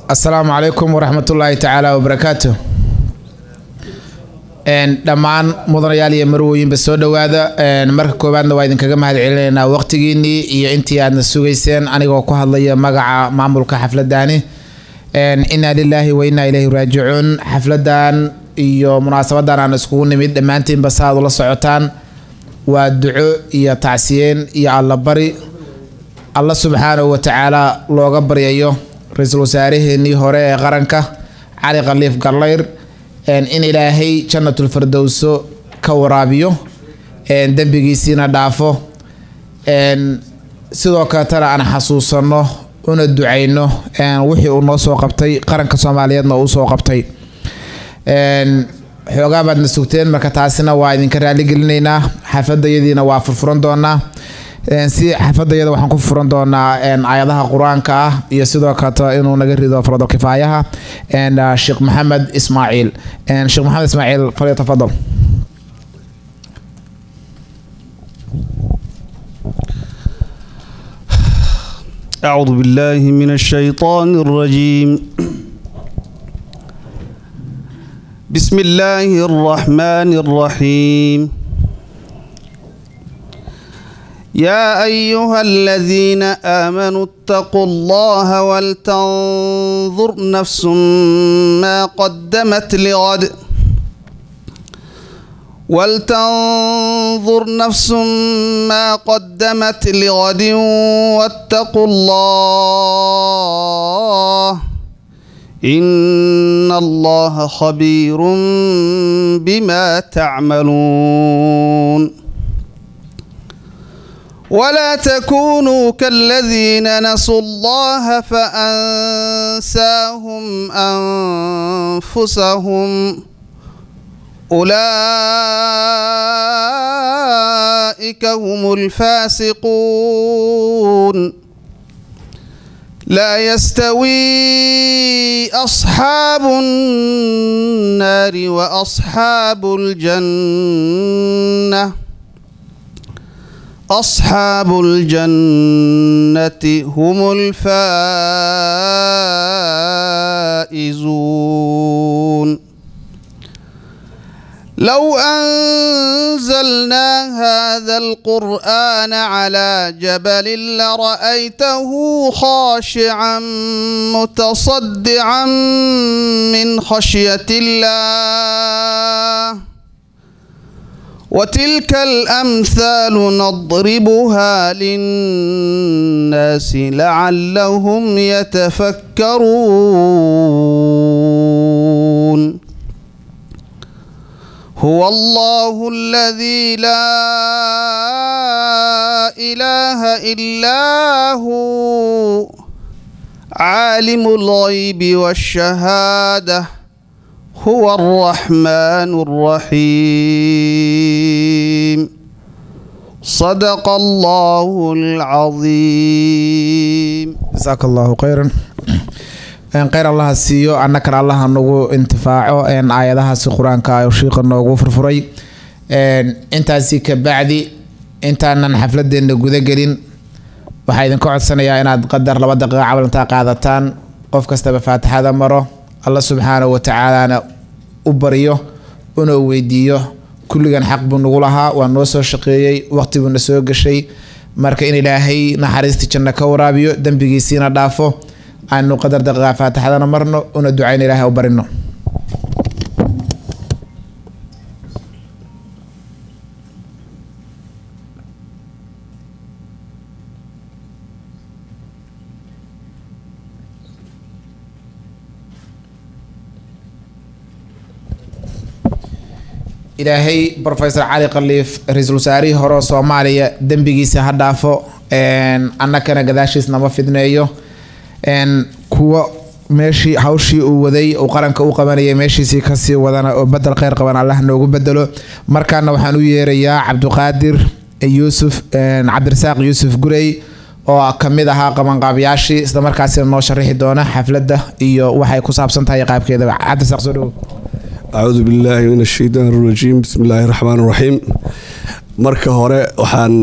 asalaamu calaykum waraxmatullaahi tacaala wabarakaatu dhammaan mudanayaal iyo marwooyinba soo dhowaada marka koowaadna waa idinkaga mahad celinaynaa waqtigiinii iyo intii aadna sugayseen anigoo ku hadlaya magaca maamulka xafladani inaa lilaahi wa inaa ilayhi raajicuun xafladan iyo munaasabadan aan iskugu nimid dhammaantiinba saaad ula socotaan waa duco iyo tacsiyeen iyo allabari alla subxaanahu watacaala looga baryayo ra-iisul wasaaraheenii hore ee qaranka cali khaliif gallayr in ilaahay jannatulfirdowso ka waraabiyo dembigiisiina dhaafo sidoo kaletana aan xasuusanno una ducayno wixii uu noo soo qabtay qaranka soomaaliyeedna uu soo qabtay xoogaa baadna sugteen marka taasina waa idinka raaligelinaynaa xafadayadiina waa furfuran doonaa si xafadayada waxaan ku furan doonaa aayadaha qur-aanka ah iyo sidoo kaleto inuu naga rido faradal kifaayaha sheekh maxamed ismaaciil sheekh maxamed ismaaciil falyatafadal أعوذ بالله من الشيطان الرجيم بسم الله الرحمن الرحيم يا أيها الذين آمنوا اتقوا الله ولتنظر نفس ما قدمت لغد ولتنظر نفس ما قدمت لغد واتقوا الله إن الله خبير بما تعملون ولا تكونوا كالذين نسوا الله فأنساهم أنفسهم أولئك هم الفاسقون لا يستوي أصحاب النار وأصحاب الجنة أصحاب الجنة هم الفائزون لو أنزلنا هذا القرآن على جبل لرأيته خاشعا متصدعا من خشية الله وتلك الأمثال نضربها للناس لعلهم يتفكرون هو الله الذي لا إله إلا هو عالم الغيب والشهاده هو الرحمن الرحيم صدق الله العظيم jasaaka allahu khayran kheyr allaha siiyo annakana allaha nagu intifaaco aayadahaasi qur-aanka shiiqa noogu furfuray intaasi ka bacdi intaanan xafladeena gudagelin waxaa idinka codsanayaa inaad qadar laba daqiiqa cabalintaa qaadataan qof kastaba faatixada maro alla subxaanahu watacaalana u baryo una weydiiyo kulligan xaq buu nagu lahaa waa noo soo shaqeeyey waqti buuna soo gashay marka in ilaahay naxariistii janno ka waraabiyo dembigiisiina dhaafo aanu qadar daqiiqa faatixadana marno una ducayna ilaahay u barino ilaahay rofesor cali khaliif ra-iisul wasaarihii hore oo soomaaliya dembigiisa ha dhaafo annakana gadaashiis nama fidneeyo kuwa meeshii hawshii uu waday uu qaranka u qabanayay meeshiisii kasii wadana oo bedel kheyr qaban allah noogu bedelo markaana waxaan u yeerayaa cabdiqaadir yuusuf cabdirasaaq yuusuf gurey oo kamid ahaa qabanqaabyaashii islamarkaasina noo sharaxi doona xafladda iyo waxay ku saabsan tahay qaabkeedaba cabdirasaaq soo dhowo acuudu billaahi min ashaytaan arajiim bismi illaahi raxmaan raxiim marka hore waxaan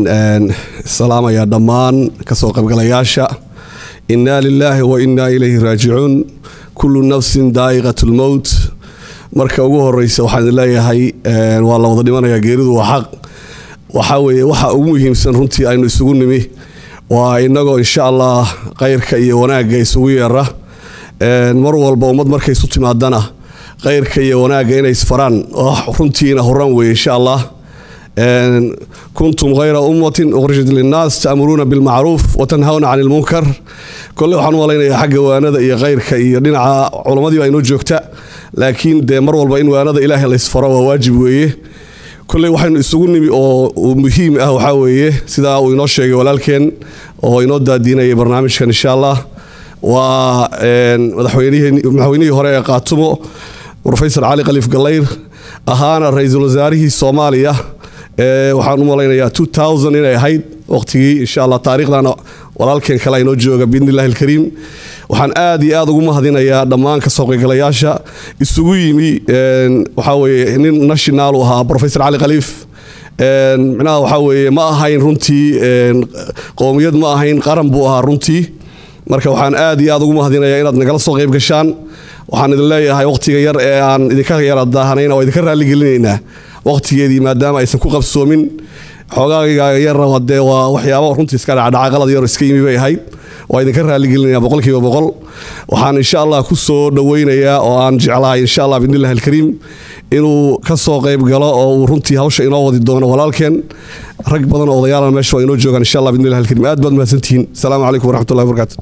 salaamayaa dhammaan kasoo qaybgalayaasha innaa lilaahi wa innaa ilayhi raajicuun kullu nafsin daa'iqat lmowt marka ugu horeysa waxaan idin leeyahay waa la wada dhimanayaa geeridu waa xaq waxaa weeye waxa ugu muhiimsan runtii aynu isugu nimi waa inagoo insha allah khayrka iyo wanaagga isugu yeera mar walba ummad markay isu timaadana khayrka iyo wanaagga inay isfaraan runtiina horan weeye insha allah kuntum khayra ummatin ukhrijat linnaas ta'muruuna bilmacruuf watanhawna cani lmunkar kolle waxaan u malaynayaa xagga waanada iyo khayrka iyo dhinaca culammadii baa inoo joogta laakiin dee mar walba in waanada ilaahay laysfaro waa waajib weeye kolley waxaynu isugu nimi oo muhiim ah waxaa weeye sidaa uu inoo sheegay walaalkeen oo inoo daadiinayay barnaamijkan insha allah waa madaxweynihii hore ee qaatumo rofesor cali khaliif gallayr ahaana ra-iisul wasaarihii soomaaliya waxaan u malaynayaa inay ahayd waqtigii insha allah taariikhdana walaalkeen kale inoo jooga biidni illahi alkariim waxaan aad iyo aad ugu mahadinayaa dhammaan kasoo qaygalayaasha isugu yimi waxaa weeye nin national u ahaa professor cali khaliif micnaha waxaa weeye ma ahayn runtii qowmiyad ma ahayn qaran buu ahaa runtii marka waxaan aad iyo aad ugu mahadinayaa inaad nagala soo qayb gashaan waxaan idin leeyahay waqtiga yar ee aan idinka yara daahanayna waa idinka raalligelinaynaa waqtigeedii maadaama aysan ku qabsoomin xoogaaga yarraba dee waa waxyaaba runtii iska dhacdhaca qalad yar iska yimi bay ahayd waa idinka raalligelinaya boqolkiiba boqol waxaan insha allah ku soo dhoweynayaa oo aan jeclahay insha allah biidnillahi alkariim inuu ka soo qayb galo oo uu runtii hawsha inoo wadi doono walaalkeen rag badan oo odayaalana meesha waa inoo joogaan insha allah biidnillahi alkariim aad baad mahadsantihiin asalaamu calaykum waraxmatullahi wabarakaatu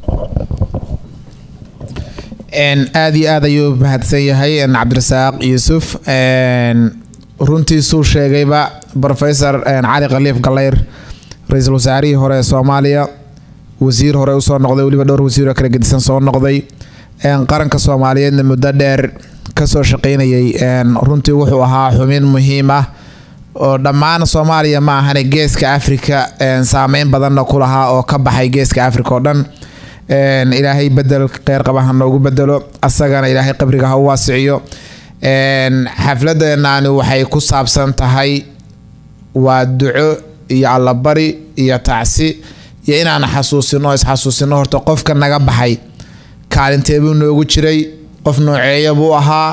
aad iyo aad ayuu mahadsan yahay cabdirasaaq yuusuf runtiisuu sheegayba rofesor cali khaliif gallayr ra-iisul wasaarihii hore ee soomaaliya wasiir hore usoo noqday weliba dhowr wasiiroo kala gedisan soo noqday qaranka soomaaliyeedna muddo dheer kasoo shaqeynayay runtii wuxuu ahaa xubin muhiim ah oo dhammaan soomaaliya ma ahane geeska afrika saameyn badanna ku lahaa oo ka baxay geeska afrika oo dhan ilaahay bedel kheyr qaba ha noogu bedelo asagana ilaahay qabriga ha u waasiciyo xafladeenani waxay ku saabsan tahay waa duco iyo allabari iyo tacsi iyo inaan xasuusino isxasuusino horta qofka naga baxay kaalinteebuu noogu jiray qof nooceeya buu ahaa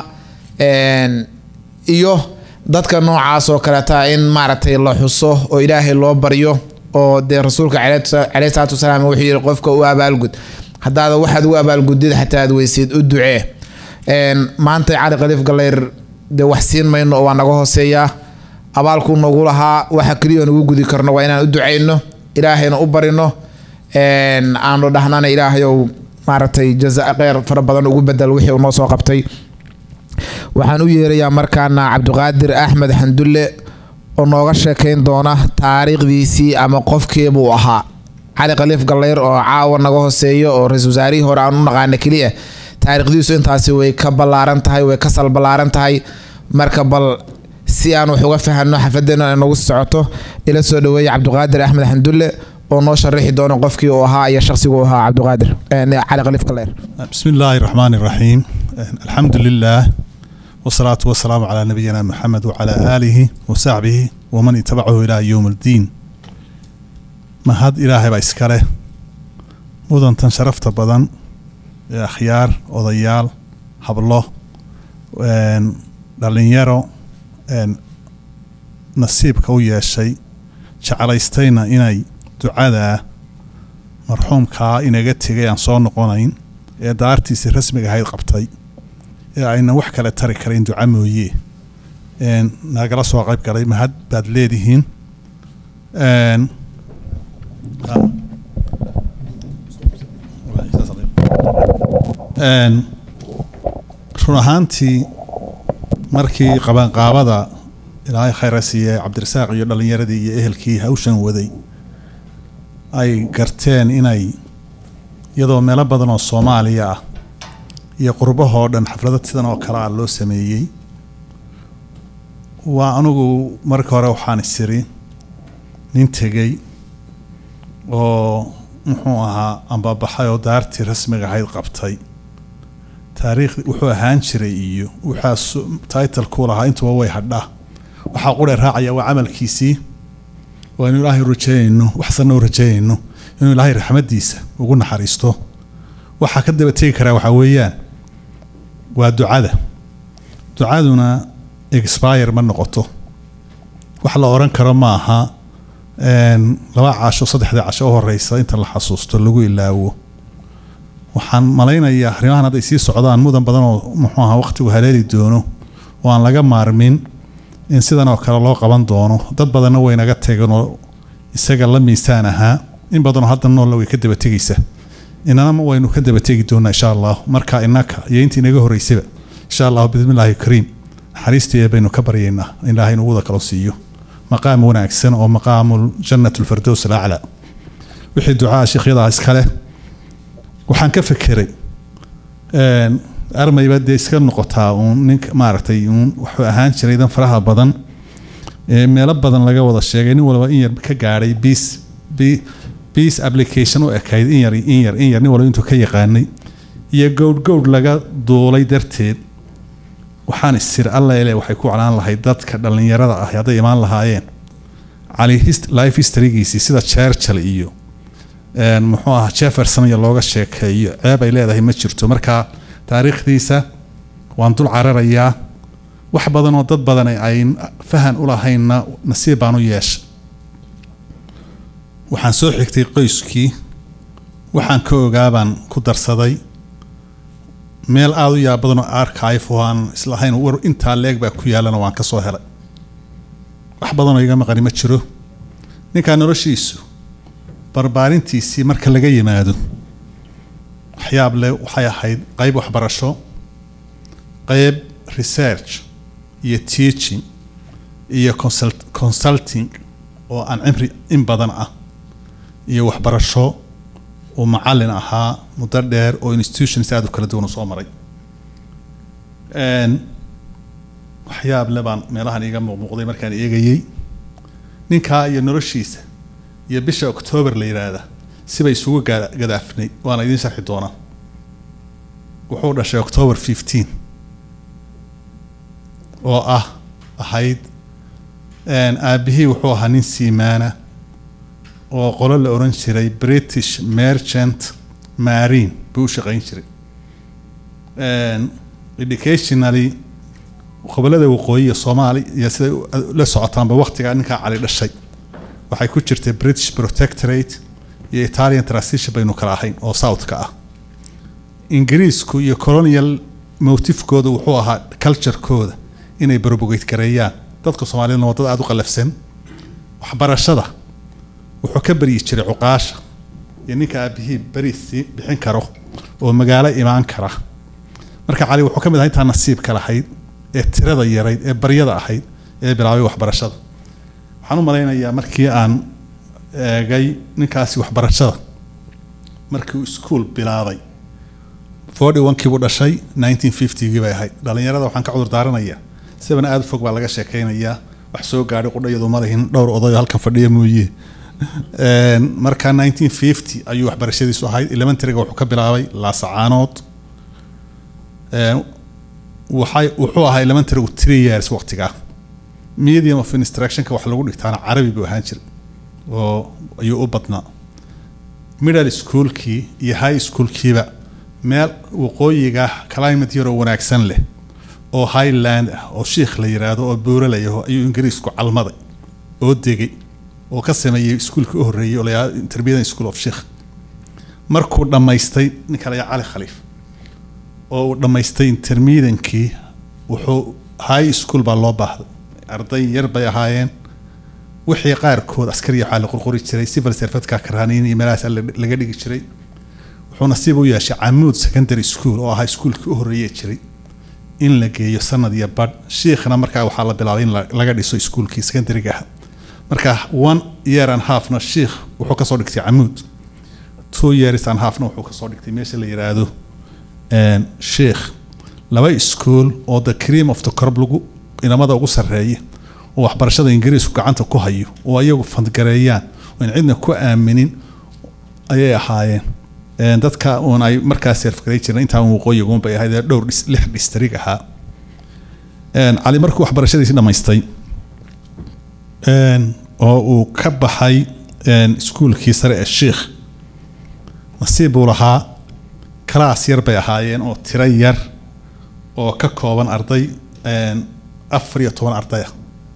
iyo dadka noocaas oo kaleeta in maaragtay la xuso oo ilaahay loo baryo oo dee rasuulka caleyhi salaatu wasalaam wuxuu yihi qofka u abaalgud haddaada waxaad u abaalgudid xataa aad weysid u ducee maanta cali khaliif gallayr dee wax siin mayno oo waa naga hooseeyaa abaalkuu nagu lahaa waxa keliya nagu gudi karno waa inaan u ducayno ilaahayna u barino aanu dhahnana ilaahayow maaragtay jaza kheyr fara badan ugu bedel wixii uu noo soo qabtay waxaan u yeerayaa markaana cabdiqaadir axmed xandulle oo nooga sheekayn doona taariikhdiisii ama qofkeebuu ahaa cali khaliif gallayr oo caawa naga hooseeyo oo ra-isul wasaarihii hore aan u naqaana keliya taariikhdiisu intaasi way ka ballaaran tahay way ka sal ballaaran tahay marka bal si aan wax uga fahanno xafadeena ay noogu socoto ila soo dhaweeya cabdiqaadir axmed xandulle oo noo sharaxi doono qofkii uu ahaa iyo shaqsiguu ahaa cabdiqaadir cali khaliif gallayr بسم الله الرحمن الرحيم الحمد لله والصلاة والسلام على نبينا محمد وعلى آله وصحبه ومن اتبعه إلى يوم الدين ما هاد إلهي بإسكاله مدن تنشرفت بدن أخيار وضيال حبله dhalinyaro nasiibka u yeeshay jeclaystayna inay ducada marxuumkaa inaga tegay aan soo noqonayn ee daartiisii rasmiga ahayd qabtay ee ayna wax kale tari karayn duca mooye nagala soo qayb galay mahad baad leedihiin run ahaantii markii qabanqaabada ilaahay khayra siiye cabdirasaaq iyo dhallinyaradii iyo ehelkii hawshan waday ay garteen inay iyadoo meelo badan oo soomaaliya ah iyo qurbahoo dhan xaflado sidan oo kale ah loo sameeyey waa anugu marka hore waxaan isiri nin tegey oo muxuu ahaa ambabaxay oo daartii rasmiga ahayd qabtay taariikh wuxuu ahaan jiray iyo waxaa titlekuu lahaa intuba way hadhaa waxaa qurhe raacaya waa camalkiisii waa inu ilaahay rajeynayno waxsanna u rajeynayno inuu ilaahay raxmadiisa ugu naxariisto waxaa ka daba tegi karaa waxaa weeyaan waa ducada ducaduna expire ma noqoto wax la oran karo ma aha een, laba casho saddexda casho u horeysa inta la xasuusto lagu ilaawo waxaan malaynayaa arrimahan hadday sii socdaan mudan badan oo muxuu ahaa waqtigu haleeli doono oo aan laga maarmin in sidan oo kale loo qaban doono dad badanna way naga tegeen oo isaga la miisaan ahaa in badanoo hadda noolla way ka daba tegaysa inana waynu ka daba tegi doonaa insha allah marka inaka iyo intii inaga horeysaba insha allah bismillaahi kariim naxariisteeda baynu ka baryaynaa in ilaahay nagu wada kalo siiyo maqaam wanaagsan oo maqaamu jannat lfirdows alaclaa wixii ducaa sheekhyada iskale waxaan ka fekeray een, armayba dee iska noqotaa uun ninka maaragtay uun wuxuu ahaan jiray dan faraha badan ee meelo badan laga wada sheegay nin walba in yar ka gaadhay bis bi bis application u ekayd in yar in yar in yar nin walba intuu ka yaqaanay iyo gowdh gowdh laga duulay darteed waxaan isir alla ile waxay ku claan lahayd dadka dhallinyarada ah hadday imaan lahaayeen cali hist- life historygiisii sida churchill iyo een, muxuu ahaa jefferson iyo looga sheekeeyo ceeb ay leedahay ma jirto marka taariikhdiisa waan dul cararayaa wax badan oo dad badan ay- ay fahan u lahaynna nasiib baan u yeeshay waxaan soo xigtay qoyskii waxaan ka ogaa baan ku darsaday meel aada u yaab badan oo archive oo aan islahayn war intaa leeg baa ku yaalana waan ka soo helay wax badanoo iga maqani ma jiro ninkaa noloshiisu barbaarintiisii marka laga yimaado waxyaab leh waxay ahayd qayb waxbarasho qayb research iyo teaching iyo consult, consulting oo aan cimri in badan ah iyo waxbarasho uu macalin ahaa muddo dheer oo institutions aada u kala duwan u soo maray Een, waxyaab le baan meelahan iiga muuqmuuqday markaan eegayey ninkaa iyo noloshiisa iyo bisha octoober la yidhaahda sibay isugu gaa- gadaafnay waana idiin sharxi doonaa wuxuu dhashay october 15 oo ah ahayd een, aabbihii wuxuu ahaa nin siimaana oo qolo la oran jiray british merchant marine buu u shaqayn jiray Een, educationally gobolada waqooyi iyo soomaali iyo siday u- la socotaanba waqtigaa ninkaa cali dhashay waxay ku jirtay british protectorate iyo italian transition baynu kala ahayn oo southka ah ingiriisku iyo colonial motifkooda wuxuu ahaa culturekooda inay propagate gareeyaan dadka soomaaliyadna waa dad aada u qalafsan waxbarashada wuxuu ka baryi jiray cuqaasha iyo ninka aabihii beriisi bixin karo oo magaalo imaan kara marka cali wuxuu ka mid ahaa intaa nasiibka lahayd ee tirada yarayd ee baryada ahayd ee bilaabay waxbarashada waxaan u malaynayaa markii aan eegay ninkaasi waxbarashada markii uu iskuol bilaabay forty one-kii buu dhashay nineteen fifty-gii bay ahayd dhallinyarada waxaan ka cudur daaranayaa sibana aada u fog baa laga sheekaynayaa wax soo gaadhay qudhayadu ma lihin dhowr odayo halkan fadhiya mooye Een, marka nineteen fifty ayuu waxbarashadiisu ahayd elementaryga wuxuu ka bilaabay laasacaanood Een, waxay wuxuu ahaa elementarygu three years waqtigaa medium of instructionka wax lagu dhigtaana carabi buu ahaan jiray oo ayuu u badnaa middle schoolkii iyo high schoolkiiba meel waqooyiga climate yaroo wanaagsan leh oo highland ah oo shiikh la yiraahdo oo buuralayaho ayuu ingiriisku calmaday oo degay oo ka sameeyey iskuulkii u horreeyey oo la yidhahdo intermediate school of sheikh markuu dhammaystay ninka la yidhahdo cali khaliif oo uu dhammaystay intermediankii wuxuu high school baa loo baahday arday yar bay ahaayeen wixii qaarkood askari waxaa la qurquri jiray civil servatka karaniin iyo meelahaas la- laga dhigi jiray wuxuu nasiib u yeeshay camuud secondary school oo ahaa iskuulkii u horreeyey jiray in la geeyo sanad iyo badh shiikhna markaa waxaa la bilaabay in la- laga dhiso iskuulkii secondaryga ah marka one year and halfna shiikh wuxuu kasoo dhigtay camuud two years and halfna wuxuu kasoo dhigtay meesha la yiraahdo een, sheikh laba iskuol oo the cream of the crop lagu inamada ugu sarreeya oo waxbarashada ingiriisku gacanta ku hayo oo ayagu fandgareeyaan oo in cidna ku aaminin ayay ahaayeen Een, dadka uun ay markaas serfgaray jireen intaan waqooyigun bay ahayd ee dhowr dhis- lix distrig ahaa Een, cali markuu waxbarashadiisi dhammaystay een, oo uu ka baxay een, iskuulkii sare ee sheikh nasiib buu lahaa kalaas yar bay ahaayeen oo tiro yar oo ka kooban arday afar iyo toban ardaya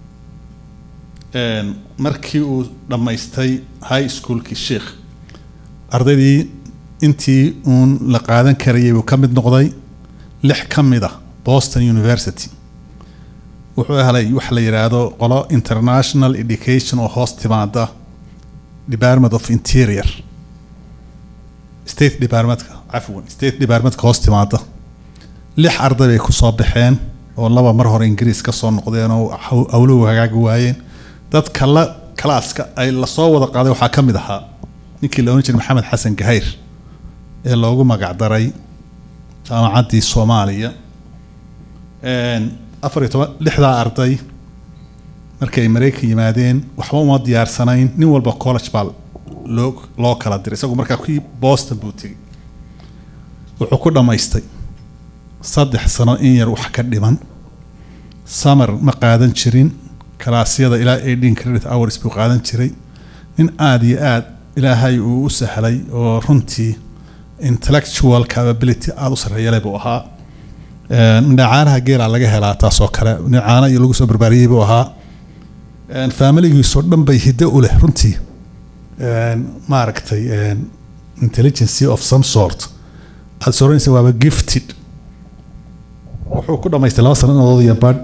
markii uu dhammaystay high schoolkii sheikh ardaydii intii uun la qaadan karayay buu ka mid noqday lix ka mid a boston university wuxuu helay wax la yidhaahdo qolo international education oo hoos timaada department of interior state departmentka cafwan state departmentka hoos timaada lix arday bay kusoo baxeen oo laba mar hore ingiriis ka soo noqdeen oo hawluhu hagaagi waayeen dadka la kalaaska ay lasoo wada qaaday waxaa ka mid ahaa ninkii la ohan jiray maxamed xasan gahayr ee loogu magacdaray jaamacaddii soomaaliya afar iyo toban lixdaa arday markay maraykan yimaadeen waxba uma diyaarsanayn nin walba college baa loo loo kala diray isagu markaa kii boston buu tegey wuxuu ku dhammaystay saddex sano in yar wax ka dhiman summer ma qaadan jirin kalaasyada ilaa eighteen credit hours buu qaadan jiray nin aada iyo aada ilaahay uu u sahlay oo runtii intellectual capability aada u sarreeyale buu ahaa dhacaanaha geela laga helaa taasoo kale dhacaana iyo lagu soo barbaariyey buu ahaa familigiisoo dhan bay hiddo u leh runtii maaragtay intelligency of some sort aada soranaysa waaba gifted wuxuu ku dhamaystay laba sanadood iyo badh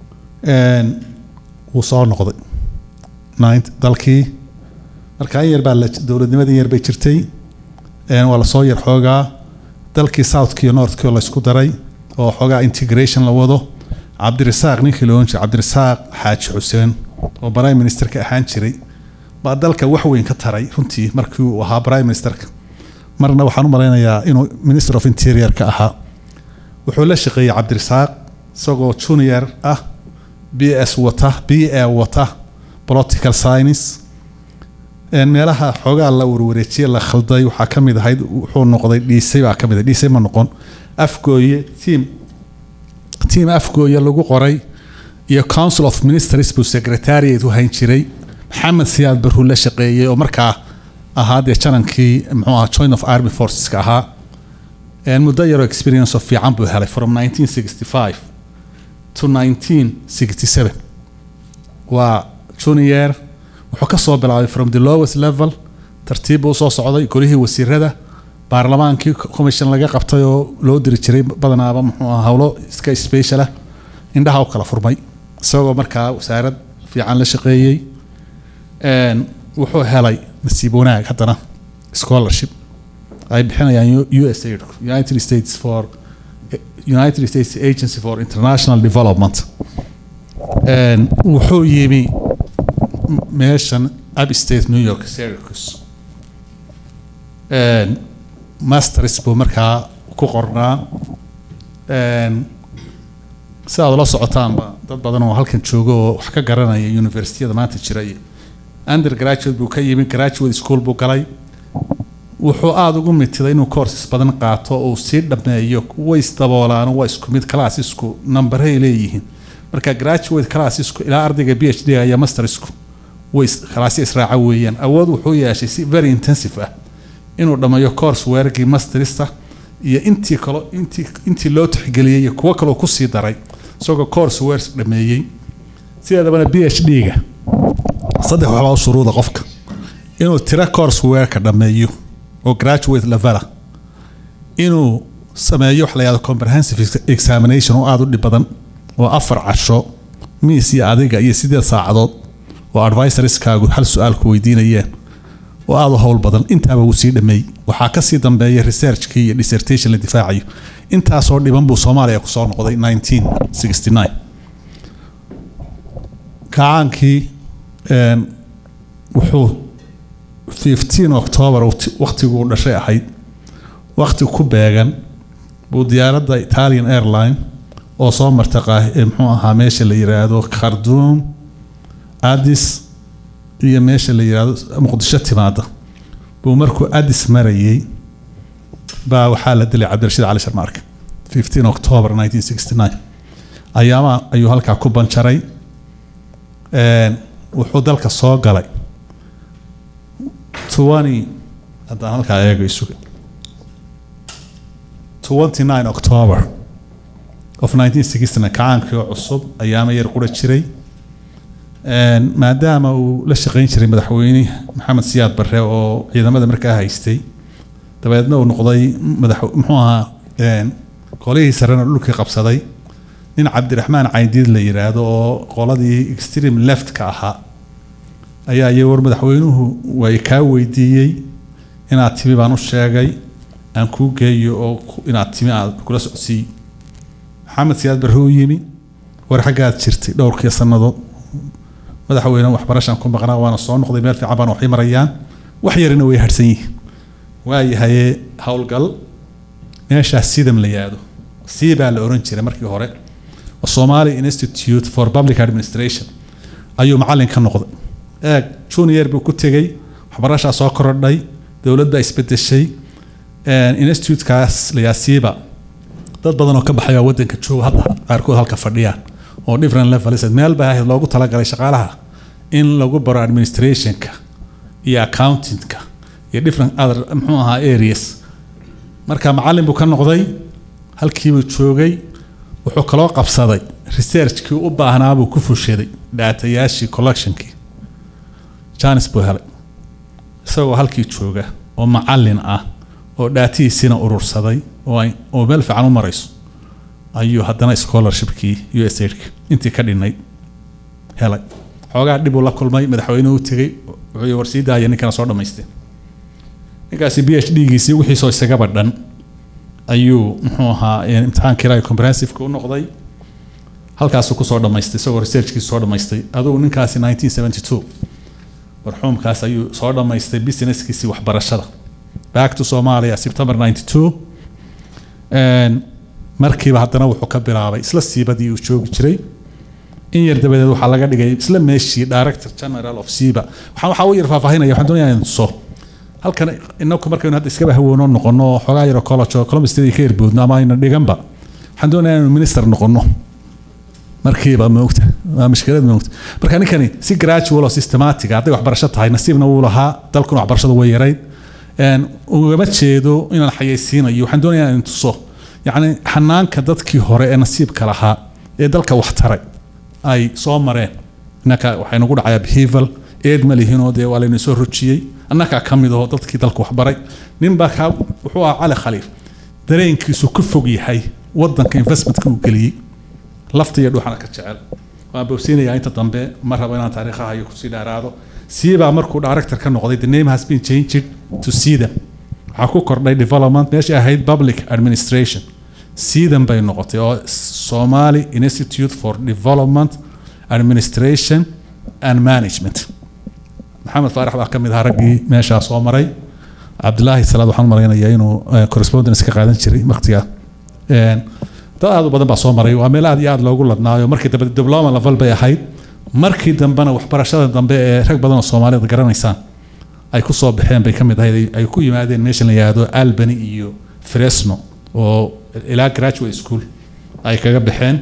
wuu soo noqday nint dalkii marka in yar baa la dowladnimadii yar bay jirtay waa lasoo yar xoogaa dalkii southki iyo northki oo laysku daray oo xoogaa integration la wado cabdirasaaq ninkii la ohan jiray cabdirasaaq xaaji xuseen oo prime ministerka ahaan jiray baa dalka wax weyn ka taray runtii markii uu ahaa prime ministerka marna waxaan u malaynayaa inuu minister of interior ka ahaa wuxuu la shaqeeyey cabdirasaaq isagoo junior ah b s wata b a wata political science meelaha xoogaa la warwareejiye la khalday waxaa ka mid ahayd wuxuu noqday dhiisay baa ka mid ah dhiisay ma noqon afgooye team team afgooye lagu qoray iyo council of ministers buu secretariat u hayn jiray maxamed siyaad baruu la shaqeeyey oo markaa ahaa dee janankii muxuu ahaa joint of army forceska ahaa muddo yaroo experience oo fiican buu helay from 1965 to 1967 waa junior wuxuu ka soo bilaabay from the lowest level tartiib buu usoo socday golihii wasiirada baarlamaankii commission laga qabtay oo loo diri jiray badanaaba muxuu ahaa howlo iska special ah indhaha u kala furmay isagoo markaa wasaarad fiican la shaqeeyey wuxuu helay nasiib wanaag haddana scholarship ay bixinayaan u s aid united states for united states agency for international development wuxuu yimi meeshan upstate new york syracuse masters buu markaa ku qornaa si aad ula socotaanba dad badan oo halkan jooga oo wax ka garanaya universityada maanta jira iyo undergraduate buu ka yimi graduate school buu galay wuxuu aada ugu mitiday inuu courses badan qaato uu sii dhameeyo way isdaboolaan waa isku mid classisku numberay leeyihiin marka graduate classisku ilaa ardayga b h d iyo mastersku way kalaasyo israaca weeyaan awood wuxuu yeeshay si very intensive ah inuu dhammeeyo course weerarkii masterista iyo intii kalo intii intii loo tixgeliyey iyo kuwo kaloo kusii daray isagoo course weers dhameeyey sideedabana b h d-ga saddex waxbaa u shuruuda qofka inuu tiro course weerka dhameeyo oo graduate levela inuu sameeyo wax la yahdo comprehensive examination oo aada u dhib badan oo afar casho miis iyo adiga iyo sideed saacadood oo advisorskaagu hal su-aalku weydiinayeen oo aada u howl badan intaaba wuu sii dhameeyey waxaa kasii dambeeya researchkii iyo dissertation la difaacayo intaasoo dhiban buu soomaaliya kusoo noqday 1969 kacaankii wuxuu 15 october waktiguu dhashay ahayd wakti ku beegan buu diyaaradda italian airline oo soo marta muxuu ahaa meesha la yiraahdo kharduum adis iyo meesha la yiraahdo muqdisho timaada buu markuu adis marayey baa waxaa la dilay cabdirashiid cali sharmaarka 15 october 1969 ayaama ayuu halkaa ku banjaray wuxuu dalka soo galay 20 haddaan halkaa eego isuga 29 october of 1960 kacaankii oo cusub ayaama yar qura jiray Een, maadaama uu la shaqayn jiray madaxweyne maxamed siyaad barre oo ciidamada markaa haystay dabeedna uu noqday madax muxuu ahaa een, qolihii sarena dhulkii qabsaday nin cabdiraxmaan caydiid la yiraahdo oo qoladii extreme left-ka ahaa ayaa iyo war madaxweynuhu way kaa weydiiyey inaad timi baan u sheegay aan kuu geeyo oo ku- inaad timi aad kula socodsiiy maxamed siyaad barre u yimi war xaggaad jirtay dhowrkii sannadood madaxweyne waxbarashaan ku maqnaa waana soo noqday meel fiican baan waxay marayaan wax yarina way harsan yihiin waayahaye howlgal meeshaas sidam la yaado sii baa la oran jiray markii hore oo Somali Institute for Public Administration ayuu macallin ka noqday eeg junior buu ku tegey waxbarashaa soo korodhay dowladda isbedeshay een, institutekaas la yaasiiba dad badan oo ka baxaya wadanka jooga hadda qaarkood halka fadhiyaan oo different levels meel baa ahayd loogu talagalay shaqaalaha in lagu baro administrationka iyo accountingka iyo different other muxuu ahaa areas marka macallin buu ka noqday halkiibuu joogay wuxuu kaloo qabsaday researchkii u baahnaa buu ku fushaday dhaatayaashii collectionkii janis buu helay isagoo halkii jooga oo macallin ah oo dhaatihiisina urursaday oo ay oo meel fiican u marayso ayuu haddana scholarshipkii u s aidka intii ka dhinay helay xoogaa dhib uu la kulmay madaxweynuhu u tegey wuxuu war sii daaya ninkana soo dhammaystay ninkaasi b h d giisii wixiisoo isagaba dhan ayuu muxuu ahaa eh, imtixaankii raay comprehensive-ka u noqday halkaasuu kusoo dhammaystay isagoo researchkiisu soo dhammaystay adugu ninkaasi 1972 marxuumkaas ayuu soo dhammaystay businesskiisii waxbarashada back to Somalia September 92 Een, markiiba haddana wuxuu ka bilaabay isla siibadii uu joogi jiray in yar dabadeed waxaa laga dhigay isla meeshii director general of siiba waxaan waxaa u yar faahfaahinaya waxaan doonayaa inaan tuso halkan inaku markaynu hadda iskaba hawoono noqono oo xoogaa yaro college oo Columbus State ka yarboodno ama ayna dhiganba waxaan doonayaa inuu minister noqono markiiba moogta waa mushkilad moogta marka ninkani si gradual oo systematic ah, hadday waxbarasho tahay nasiibna wuu lahaa dalkuna waxbarashadu way yarayd Een, ugama jeedo inaan xayeysiinayo waxaan doonayaa inaan tuso yacni xanaanka dadkii hore ee nasiibka lahaa ee dalka wax taray ay soo mareen innaka waxay nagu dhacayaa behavior eed ma lihinoo dee waa layna soo rojiyey annagaa ka mid aho dadkii dalka waxbaray ninbaa kaa wuxuu ahaa cali khaliif dareenkiisu ka fog yahay wadanka investmentka uu geliyey lafta iyo dhuuxana ka jecel waan bowsiinayaa inta dambe ma rabo inaan taariikhaha iyo kusii dheeraado siibaa markuu director ka noqday the name has been changed to sidam waxaa ku kordhay development meesha ahayd public administration sidam bay noqotay oo somali institute for development administration and management maxamed faarax baa ka mid ahaa raggii meeshaa soo maray cabdilaahi salaad waxaan malaynayaa inuu eh, correspondence ka qaadan jiray waqtigaa Een, dad aad u badan baa soo maray waa meel aad iyo aad loogu ladnaayo markii dambe diploma level bay ahayd markii dambena waxbarashada dambe ee rag badan oo soomaalida garanaysaan ay ku soo baxeen bay ka mid ahayd ay- ay ku yimaadeen meesha la yidhaahdo albany iyo fresno oo ilaa graduate school ay kaga baxeen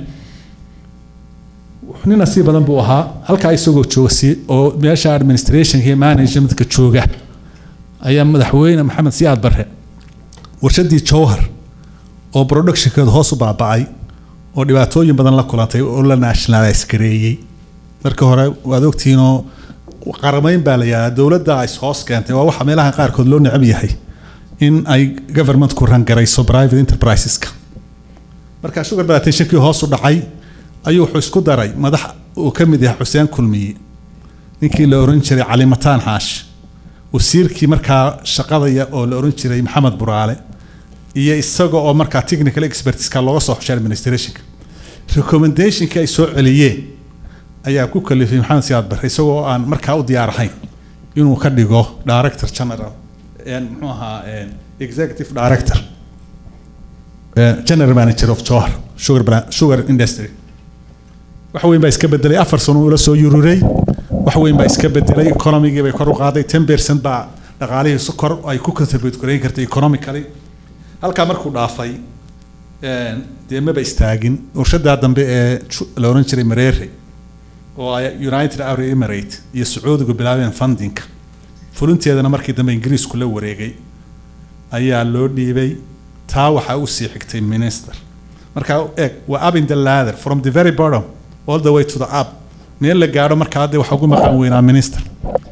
nin nasiib badan buu ahaa halkaa isagoo jooga si oo meesha administrationka iyo managementka jooga ayaa madaxweyne maxamed siyaad barre warshadii jowhar oo productionkeedu hoos u baaba'ay oo dhibaatooyin badan la kulantay oo la nationalize gareeyey marka hore waad ogtihiinoo qaramayn baa la yidhahdaa dowladda is hoos keentay waa waxa meelaha qaarkood loo necab yahay in ay governmentku rangarayso private enterpriseska marka sugar plantationkii hoos u dhacay ayuu wuxuu isku daray madax uu ka mid yahay xuseen kulmiye ninkii la oran jiray cali mataan xaash wasiirkii markaa shaqadaya oo la oran jiray maxamed buraale iyo isaga oo markaa technical expertiska looga soo xushay administrationka recommendationkii ay soo celiyeen ayaa ku kalifay maxamed siyaad barre isagoo aan markaa u diyaar ahayn inuu ka dhigo director general een, muxuu ahaa een, executive director een, general manager of Johar sugar, bra- sugar industry wax weyn baa iska bedelay afar sano ula soo yururay wax weyn baa iska bedelay economigii bay kor u qaaday ten percent baa dhaqaalihii si kor ay ku contribute gareyn kartay economically halkaa markuu dhaafay een, dee maba istaagin warshadaa dambe ee ju- la oran jiray mareere oo ay united arab emirate iyo sacuudigu bilaabeen fundinka fulinteedana markii dambe ingiriisku la wareegay ayaa loo dhiibay taa waxaa u sii xigtay minister marka eeg waa up in the ladder from the very bottom all the way to the up meel la gaadho marka hadda waxa ugu maqan weynaa minister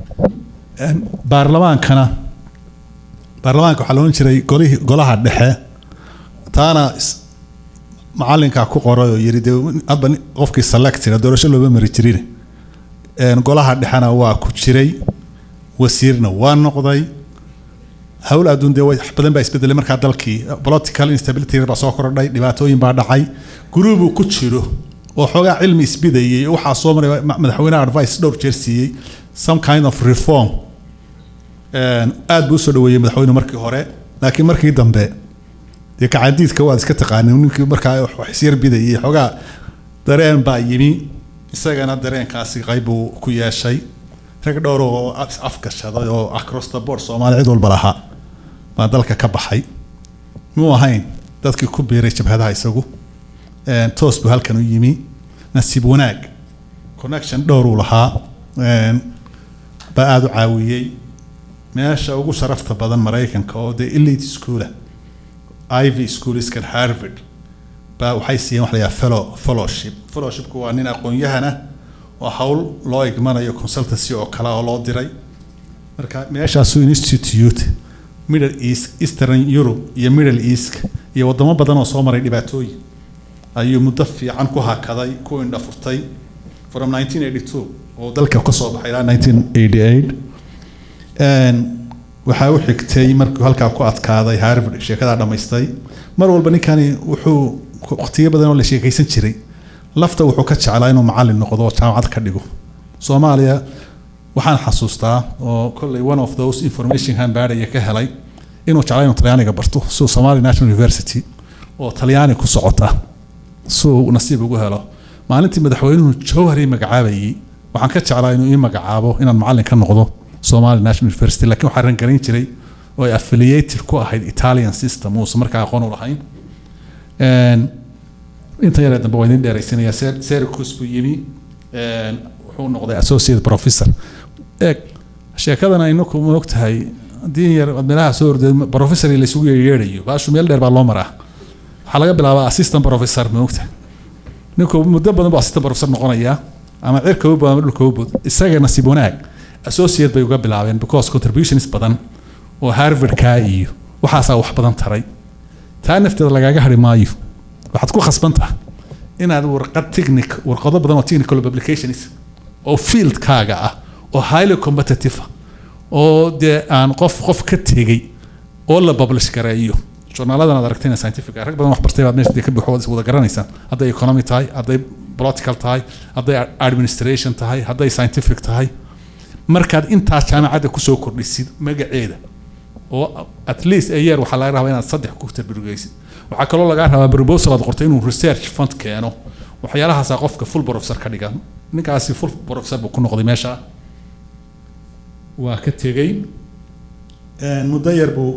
Een, baarlamaankana baarlamaanka waxaa loodhan jiray golihii golaha dhexe taana is- macalinkaa ku qoray oo yiri dee hadba nin- qofkii selected doorasho looma mari jirin Een, golaha dhexena waa ku jiray wasiirna waa noqday hawl adduun dee wax badan baa isbedelay markaa dalkii political instability baa soo kordhay dhibaatooyin baa dhacay guruubuu ku jiro oo xoogaa cilmi isbidayay oo waxaa soo maray ma- madaxweynaha advice dhowr jeer siiyey some kind of reform Een, aad buu usoo dhaweeyey madaxweyne markii hore laakiin markii dambe dee kacadiidka waad iska taqaanin ninkii markaa wax isyar bidayay xoogaa dareen baa yimi isagana dareenkaasi qayb buu ku yeeshay rag dhowr oo is afgashaday oo across the board soomaali cid walba lahaa baa dalka ka baxay muu ahayn dadkii ku biiray jabhadaha isagu Een, toos buu halkan u yimi nasiib wanaag connection dhowr uu lahaa Een, baa aada u caawiyey meesha ugu sharafta badan maraykanka oo dee elite schoola ivy schooliskan harvard baa waxay siiyeen wax la yidhaha fellow fellowship fellowshipku waa nin aqoon-yahana oo hawl loo igmanayo consultancy oo kale oo loo diray marka meeshaasu institute middle east eastern europe iyo middle east iyo wadamo badan oo soo maray dhibaatooyin ayuu muddo fiican ku hakaday ku indha furtay from 1982 oo dalka ka soo baxay ilaa 1988 Een, waxaa u xigtay markuu halkaa ku adkaaday harvard sheekadaa dhammaystay mar walba ninkani wuxuu waqtiyo badan oo la sheekaysan jiray lafta wuxuu ka jeclaa inuu macallin noqdo oo jaamacad ka dhigo soomaaliya waxaan xasuustaa oo kolley one of those information hanbaadhaya ka helay inuu jeclaa inuu talyaaniga barto suu somali national university oo talyaani ku socota suu nasiib ugu helo maalintii madaxweynuhu jowhari magacaabayey waxaan ka jeclaa inuu ii magacaabo inaan macallin ka noqdo somali national university laakiin waxaa rangarin jiray oo ay affiliated ku ahayd italian system uusan markaa aqoon u lahayn Een, inta yaree dambe waa idin dheeraysanaya Ser- Syracuse buu yimi Een, wuxuu noqday associate professor eeg sheekadan aynaku ma ogtahay haddii in yar aad meelaha soo orday professor la isugu yeedhayo baashu meel dheer baa loo maraa waxaa laga bilaabaa assistant professor ma ogtahay ninku muddo badan buu assistant professor noqonayaa ama cirka u bood ama dhulka u bood isaga nasiib wanaag associate bay uga bilaabeen because contributions badan oo harvardka iyo waxaasaa wax badan taray taa nafteeda lagaaga hari maayo waxaad ku khasbantaha inaad warqad technic warqado badan oo technical publications oo fieldkaaga ah oo highly competitive ah oo dee aan qof qof ka tegey oo la publish gareeyo journaaladan aad aragtayna scientific ah, rag badan wax bartay baad meesha dee ka buuxo waad is wada garanaysaan hadday economy tahay hadday political tahay hadday administration tahay hadday scientific tahay markaad intaas jaamacadda kusoo kordhisid magaceeda oo at least a year waxaa laga rabaa inaad saddex ku tarbirugeysid waxaa kaloo lagaa rabaa proposal aad qortay inuu research fund keeno waxyaalahaasaa qofka full professor ka dhiga ninkaasi full professor buu ku noqday meesha waa ka tegey muddo yar buu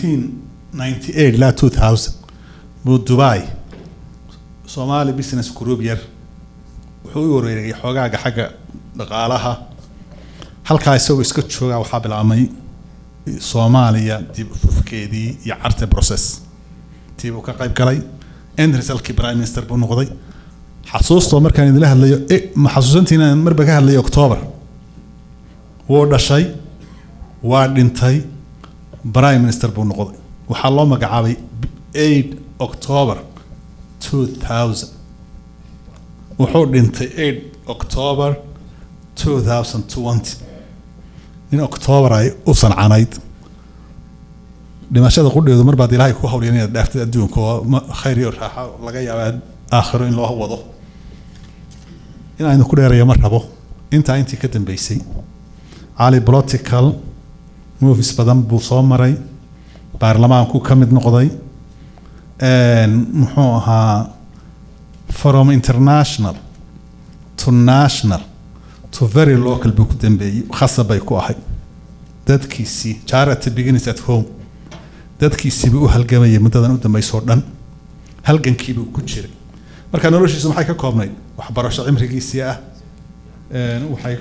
1998 ilaa 2000 buu dubai somali business group yar wuxuu u wareegay xoogaaga xagga dhaqaalaha halkaa isagoo iska joogaa waxaa bilaabmay soomaaliya dib ufufkeedii iyo carte process tii buu ka qayb galay end resultkii prime minister buu noqday xasuustoo markaan idinla hadlayo e ma xasuusantiina marba ka hadlayo october wuu dhashay waa dhintay prime minister buu noqday waxaa loo magacaabay 8 october 2000 wuxuu dhintay 8 october 2020 in october ay u sancanayd dhimashada qudheedu mar baad ilaahay ku hawliyan inaad dhaaftay adduunka oo ma- khayr iyo raaxa laga yaaba aakhiro in loo wado inaan idinku dheeraya ma rabo intaa intii ka dambeysay cali political movies badan buu soo maray baarlamaanku ka mid noqday muxuu ahaa from international to national to very local buu ku dambeeyey khasab bay ku ahay dadkiisii charity begins at home dadkiisiibuu u halgamayay muddadan u dambeysoo dhan halgankiibuu ku jiray marka noloshiisu maxay ka koobnayd waxbarasho cimrigiisii ah Een, waxay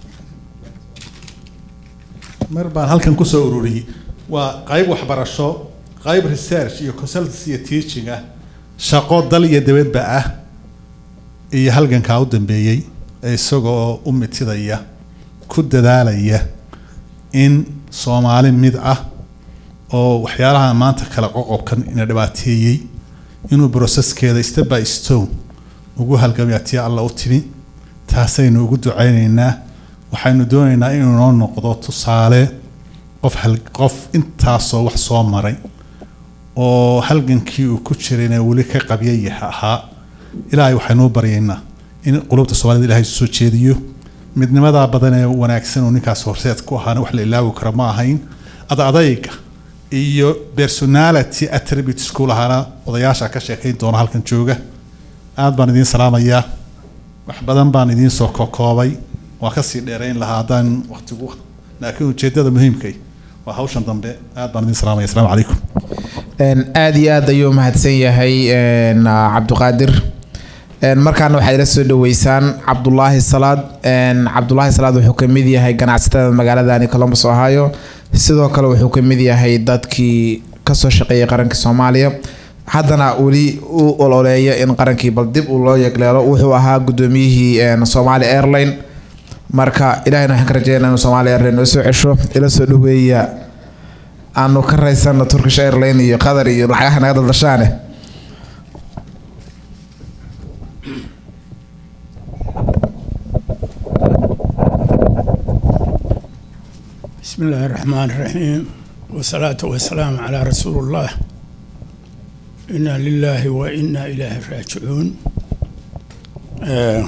mar baan halkan kusoo ururiyey waa qayb waxbarasho qayb research iyo consultancy iyo teaching ah shaqo dal iyo dabadba ah iyo halgankaa u dambeeyey ee isagoo u mitidaya ku dadaalaya in soomaali mid ah oo waxyaalaha maanta kala qoqobkan ina dhibaateeyey inuu broseskeeda step by stone ugu halgamaya tii alla u timi taasaynu ugu ducaynaynaa waxaynu doonaynaa inuu noo noqdo tusaale qof hal qof intaasoo wax soo maray oo halgankii uu ku jirayna weli ka qabyayah ahaa ilaahay waxaynuu baryaynaa in qulubta soomaalida ilahay soo jeediyo midnimadaa badan ee wanaagsan uu ninkaas horseed ku ahaana wax la ilaawi karo ma ahayn adadayga iyo personality attributes ku lahaana odayaasha ka sheekayn doona halkan jooga aad baan idiin salaamayaa wax badan baan idiin soo kokoobay waa kasii dheerayn lahaa haddaan waqtigu laakiin ujeedada muhiimkay waa hawshan dambe aad baan idiin salaamaya asalaamu calaykum aada iyo aad ayuu mahadsan yahay cabdiqaadir markaana waxaad ila soo dhaweysaan cabdulaahi salaad cabdulaahi salaad wuxuu ka mid yahay ganacsatada magaaladani columbus ohio sidoo kale wuxuu ka mid yahay dadkii kasoo shaqeeyay qaranka soomaaliya haddana weli u ololeeya in qarankii bal dib uu loo yegleelo wuxuu ahaa gudoomiyihii somaali airline marka ilahayna waxaan ka rajeynaa inuu somaali airline noo soo cesho ila soo dhaweeya aanu ka raysano turkish airline iyo qatar iyo lacagaha naga daldashaane بسم الله الرحمن الرحيم والصلاة والسلام على رسول الله إنا لله وإنا إليه راجعون آه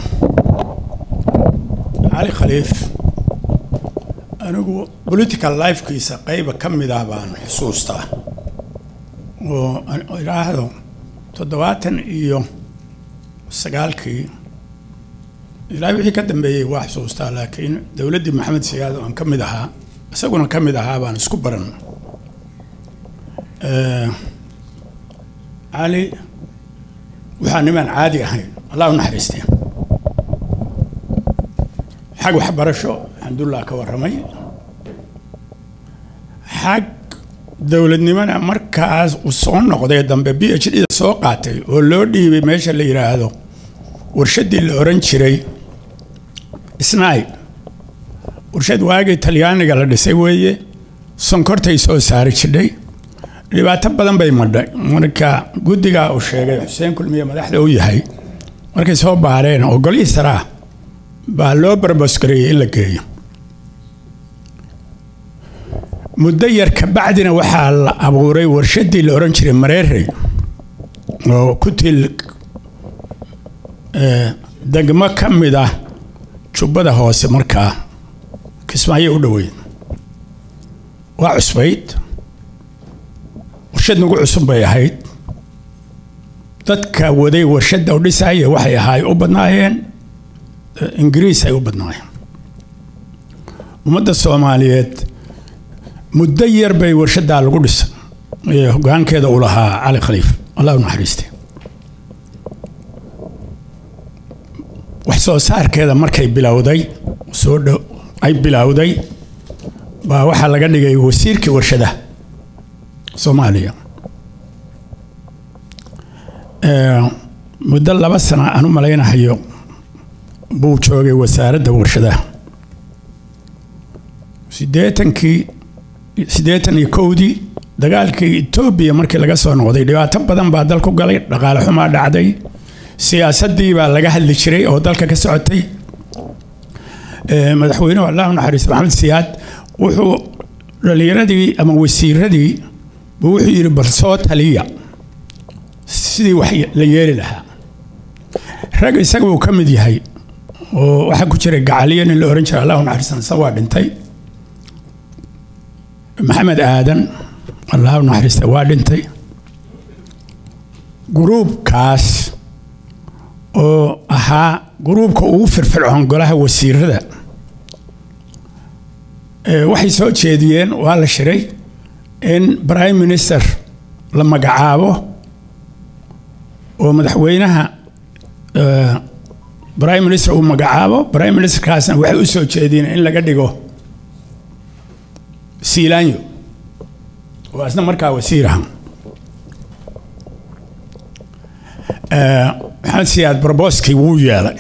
علي خليف anigu political lifekiisa qayba ka mid ah baan xusuustaa oo aan idhaahdo toddobaatan iyo sagaalkii ilaa wixii ka dambeeyey waa xusuustaa laakiin dowladdii maxamed siyaad oo aan ka mid ahaa isaguna ka mid ahaa baan isku baran cali waxaa nimaan caadi ahayn allah u naxariistee xag waxbarasho alxamdulillah ka warramay xag dowladnimona markaas uu soo noqday dambe b h d soo qaatay oo loo dhiibay meesha la yidhaahdo warshaddii la oran jiray snai warshad waagii talyaaniga la dhisay weeye sonkortay soo saari jidhay dhibaato badan bay madhay marka guddigaa uu sheegay xuseen kulmiye madaxda u yahay markay soo baareen oo golihii saraa baa loo barbosgareeyey in la geeyo muddo yar kabacdina waxaa la abuuray warshaddii la oran jiray mareerey oo ku til degmo ka mid ah jubbada hoose markaa kismaayo u dhoweyd waa cusbayd warshad nagu cusub bay ahayd dadka waday warshadda u dhisaya waxay ahaay u badnaayeen ingiriis ay u badnaayeen ummadda soomaaliyeed muddo yar bay warshaddaa lagu dhisay ee hogaankeeda u lahaa cali khaliif allah u naxariiste wax soo saarkeeda markay bilowday soo dhow ay bilowday baa waxaa laga dhigay wasiirkii warshadaha soomaaliya muddo laba sana aan u malaynahayo buu joogay wasaaradda warshadaha siddeetankii siddeetan iyo kowdii dagaalkii etoobiya markii laga soo noqday dhibaato badan baa dalku galay dhaqaale xumaa dhacday siyaasaddii baa laga hadli jiray oo dalka ka socotay madaxweynuhu allah u naxariis maxamed siyaad wuxuu dhallinyaradii ama wasiiradii buu wuxuu yidhi bal soo taliya sidii wax la yeeli lahaa rag isaga uu ka mid yahay oo waxaa ku jiray gacaliya nin la ohan jiray allah u naxariisan isa waa dhintay maxamed aadan allah u naxariista waa dhintay gruubkaas oo ahaa gruubka ugu firfircoon golaha wasiirada waxay soo jeediyeen waa la shiray in prime minister la magacaabo oo madaxweynaha prime minister uu magacaabo prime ministerkaasna waxay u soo jeediyeen in laga dhigo siilaanyo oo asna markaa wasiir aha Eh, maxamed siyaad barboskii wuu yeelay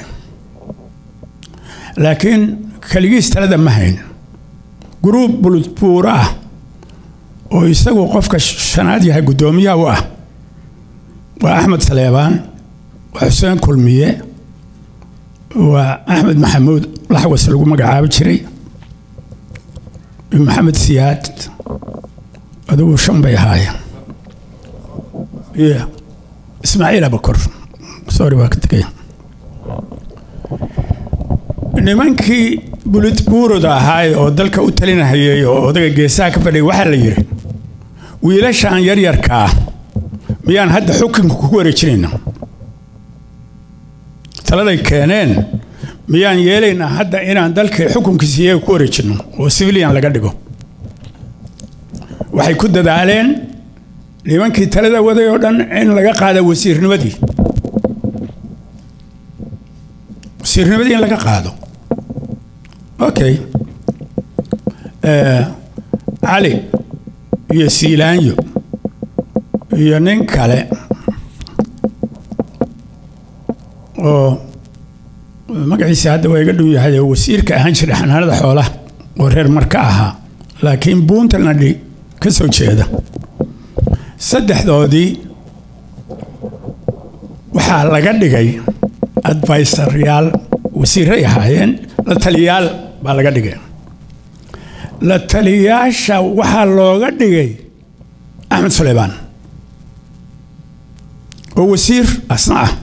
laakiin keligiis talada ma hayn guruub buludbuuro ah oo isagu qofka shanaad yahay guddoomiyaha u ah waa axmed saleebaan waa xuseen kulmiye waa axmed maxamuud laxwas lagu magacaabi jiray iyo maxamed siyaad adugu shan bay ahaayeen iyo ismaaciil abakor sorry waa ka tegay nimankii bulid buuroda ahaay oo dalka u talinahayay oo odaga geesaha ka fadhiyay waxaa la yidhi wiilashaan yaryarkaa miyaan hadda xukunka ku wareejinayna taladay keeneen miyaan yeelaynaa hadda inaan dalkii xukunkiisa iyaga ku wareejinno oo civilian laga dhigo waxay ku dadaaleen nimankii talada waday oo dhan in laga qaado wasiirnimadii wasiirnimadii in laga qaado okay Eh, cali iyo siilaanyo iyo nin kale oo magaciisa hadda waa iga dhow yahay oo wasiirka ahaan jiray xanaanada xoolaha oo reer marka ahaa laakiin puntland ka soo jeeda saddexdoodii waxaa laga dhigay advisoryaal wasiiray ahaayeen la taliyaal baa laga dhigay la taliyaasha waxaa looga dhigay axmed suleymaan oo wasiir asna ah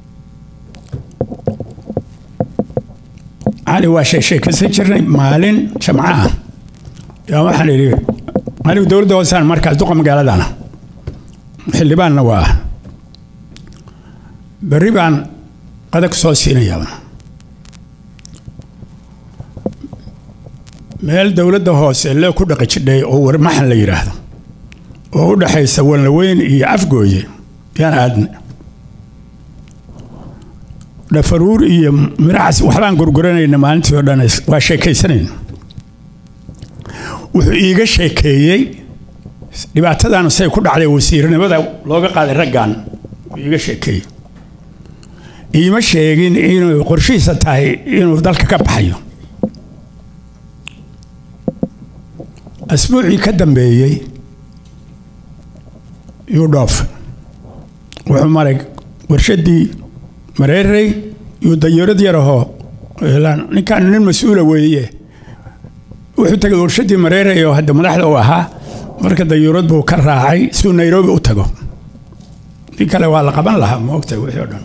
cali waa sheegsheekaysan jirnay maalin jamco ah yaa waxaan idhi anigu dowladda hoosaan markaas duqa magaaladana xildhibaanna waa berri baan qada ku soo siinayaa meel dowladda hoose lee ku dhaqi jidhay oo warmaxan la yidhaahdo oo u dhaxaysa walnaweyn iyo afgooye yaan aadna dhafaruur iyo miracas waxbaan gurguranayna maalintii oo dhan waa sheekaysanayna wuxuu iiga sheekeeyey dhibaatadan say ku dhacday wasiirnimada looga qaaday raggan wuu iiga sheekeeyey iima sheegin inuu qorshihiisa tahay inuu dalka ka baxayo asbuucii ka dambeeyey yuu dhoof wuxuu maray warshadii mareerey yuu dayarad yarahoo ninkaan nin mas-uula weeye wuxuu tagay warshadii mareerey oo hadda madaxda u ahaa marka dayuurad buu ka raacay siuu nairobi u tago nin kale waa la qaban lahaa ma ogtahay wixii o dhan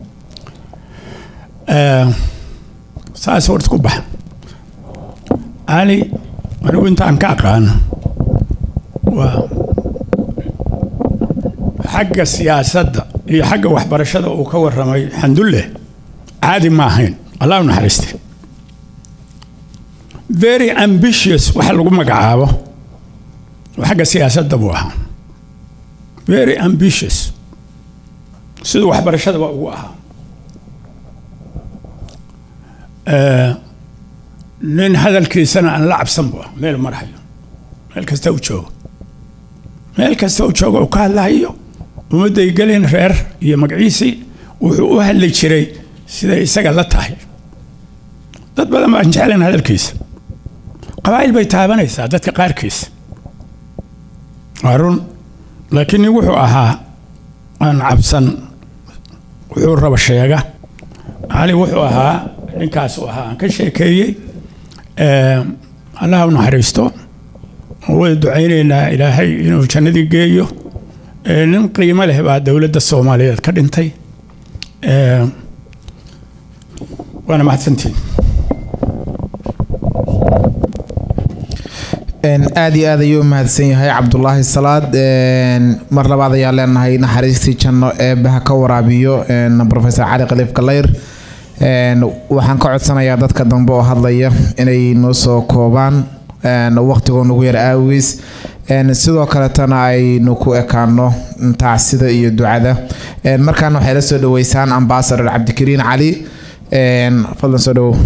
saas horta ku baxa cali anigu intaan ka aqaano waa xagga siyaasadda iyo xagga waxbarashada uu ka warramay xandulle caadi ma ahayn allah u naxariiste very ambitious waxa lagu magacaabo xagga siyaasadda buu ahaa very ambitious siduu waxbarashadaba ugu ahaa nin hadalkiisana aan la cabsan bu ah meel marhayo meel kasta u joogo meel kasta u joogo uu ka hadlahayo ummadday gelin reer iyo magaciisii wuxuu u hadli jiray siday isaga la tahay dad badan baan jeclayn hadalkiisa qabaa'il bay taabanaysaa dadka qaarkiisa waa run laakiin nin wuxuu ahaa aan cabsan wuxuu raba sheega cali wuxuu ahaa ninkaas uu ahaa aan ka sheekeeyey allaha u naxariisto wada ducaynaynaa ilaahay inuu jannadii geeyo nin qiimo leh baa dowladda soomaaliyeed ka dhintay waana mahadsantiin aada iyo aad ayuu mahadsan yahay cabdulaahi salaad mar labaad ayaa leenahay naxariistii janno eebaha ka waraabiyo profesor cali khaliif galayr waxaan ka codsanayaa dadka dambe oo hadlaya inay noo soo koobaan waqtigoo nagu yar aawiis sidoo kaletana aynu ku ekaano tacsida iyo ducada markaana waxay la soo dhaweysaan ambasador cabdikariin cali fadlan soo dhawow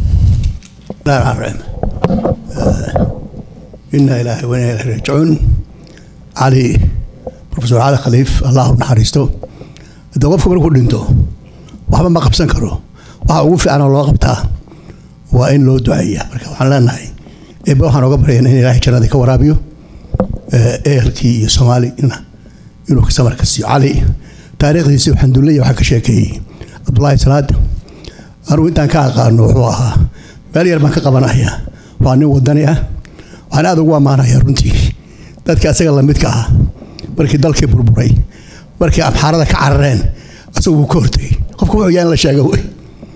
إنا إلهي وإنا إليه راجعون علي بروفيسور علي خليف الله نحرسته haddii qofku markuu dhinto waxba ma qabsan karo waxa ugu fiican oo loo qabtaa waa in loo duceeya marka waxaan leenahay eebbe waxaan oga baryaynaa in ilaahay jannadii ka waraabiyo ehelkii iyo soomaalina inuu ka samar ka siiyo cali taariikhdiisi xandullaya waxaa ka sheekeeyey cabdullaahi salaad anugu intaan ka aqaano wuxuu ahaa meel yar baan ka qabanaya waa nin wadani ah waxaan aada ugu ammaanaya runtii dadka asaga lamidka ah markii dalkii burburay markii amxaarada ka carareen asagu wuu ka hortegay qofka wuxuu yaa in la sheego wey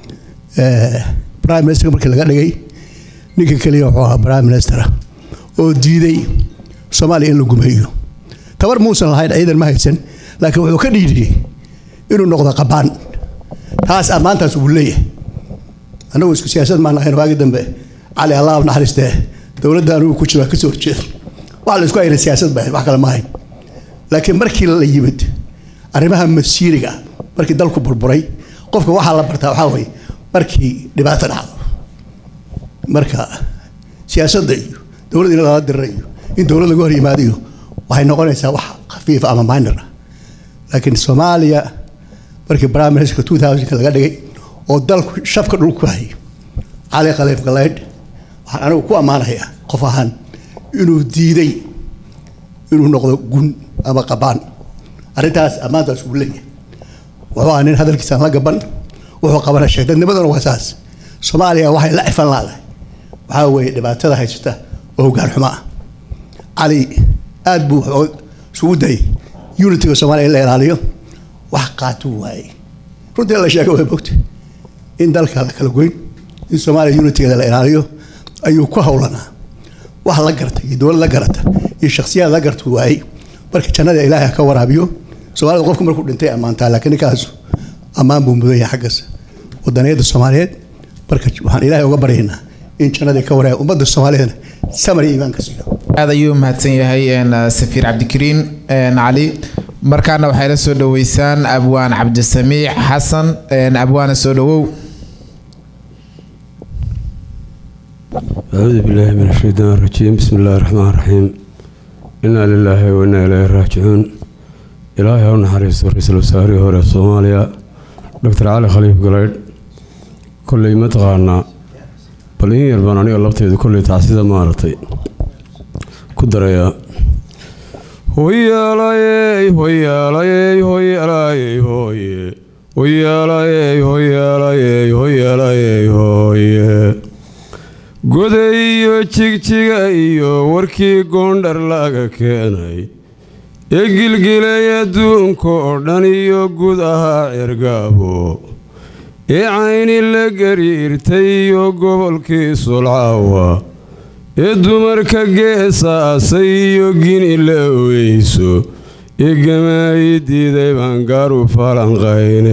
prime minister markii laga dhigay ninka keliya wuxuu ahaa prime minister oo diiday soomaaliya in la gumeeyo tabar muusan lahayn ciidan ma haysan laakiin wuxuu ka dhiidhiyey inuu noqdo qabaan taas ammaantaas uu leeyahay annagu isku siyaasad maan ahayn waagi dambe cali allah naxariistee dowladda anugu ku jiro kasoo horjeeda waxa la isku hayna siyaasad baa wax kale ma ahayn laakiin markii la yimid arrimaha masiiriga markii dalku burburay qofka waxaa la bartaa waxaa weeye markii dhibaato dhacdo marka siyaasadda iyo dowladda in lala dira iyo in dowlad laga hor yimaado iyo waxay noqonaysaa wax khafiifa ama minor ah laakiin soomaaliya markii prime minister two thousandka laga dhigay oo dalku shafka dhul ku hayay cali khaliif galeydh waxaan anigu ku ammaanayaa qof ahaan inuu diiday inuu noqdo gun ama qabaan arrintaas ammaantaas uu leeyahay wuxuu ahaa nin hadalkiisaan la gaban wuxuu qabana sheeg dadnimaduna waa saas soomaaliya waxay la cifan laadahay waxaa weeye dhibaatada haysata oo hoggaan xumo ah cali aad buu wuxuu isugu dayay unitiga soomaaliya in la ilaaliyo wax qaatuu waayey runtii la sheega way bogta in dalka la kala goyn in soomaaliya unitigeeda la ilaaliyo ayuu ku howlanaa wax la garta iyo dowlad la garata iyo shakhsiyaad la garta waayey marka jannada ilaahay ka waraabiyo soomaalida qofku markuu dhintay ammaantaa laakiin ninkaasu ammaan buu mudan yahay xaggaas wadaniyadda soomaaliyeed marka waxaan ilaahay uga baryaynaa in jannadii ka waraabiyo ummadda soomaaliyeedna samar iyo iimaan ka siiyo aad ayuu mahadsan yahay safiir cabdikariin cali markaana waxay la soo dhoweysaan abwaan cabdisamiic xasan abwaana soo dhowow acuudu billaahi min ashaytaan rajiim bismi illaahi raxmaan raxiim innaa lilaahi wa innaa ilaahi raajicuun ilaahay ha u naxariisto ra-iisul wasaarihii hore soomaaliya doctor cali khaliif galeydh kolley mataqaanaa bal in yar baan aniga labteedu kolley tacsida maaragtay ku darayaa hoyaalayey hoyaalayey hoyaalayey hooye hoyaalayey hoyaalayey hoyaalayey hooye goday iyo jigjiga iyo warkii goondhar laga keenay ee gilgilay adduunka oo dhan iyo guud ahaa cirgaabo ee cayni la gariirtay iyo gobolkii sulcaawa ee dumarka geesaasay iyo gini la oweyso ee gamaayi diiday baan gaaru falanqayne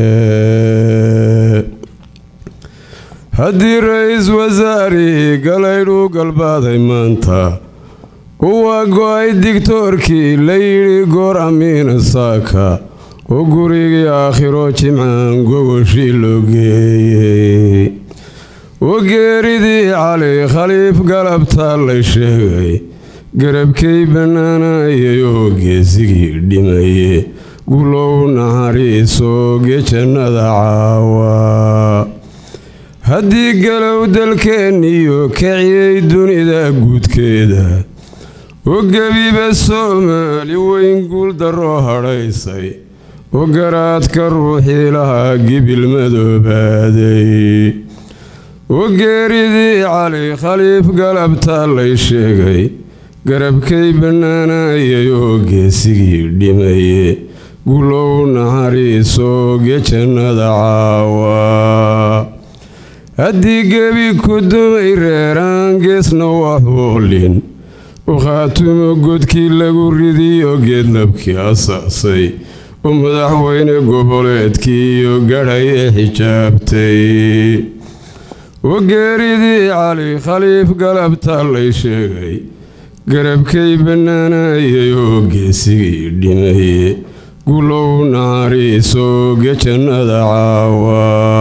haddii ra-iis wasaarihii galaydhuu galbaaday maanta uwaa go-ay digtoorkii la yidhi goor amiina saaka oo gurigii aakhiro jimcaan gogoshii loo geeyey oo geeridii cali khaliif galabtaa lay sheegay garabkay bannaanayay oo geesigii dhimaye gulow naxariisoo gejannada caawa haddii galow dalkeenniyo kaciyey dunida guudkeeda oo gebiba soomaali weyn guul darroo hadhaysay oo garaadka ruuxii lahaa gibil madoobaaday oo geeridii cali khaliif galabtaa lay sheegay garabkay bannaanayay oo geesigii dhimaye gulow naxariisoo gejannada caawa haddii gebi ku dumay reeraan geesna waxuulin u khaatumo godkii lagu ridiyo geedlabkii asaasay oo madaxweyne goboleedkii iyo gadhay ee xijaabtay oo geeridii cali khaliif galabtaa lay sheegay garabkay bannaanayay oo geesigii dhimaye gulow naxariisoo gejannada caawa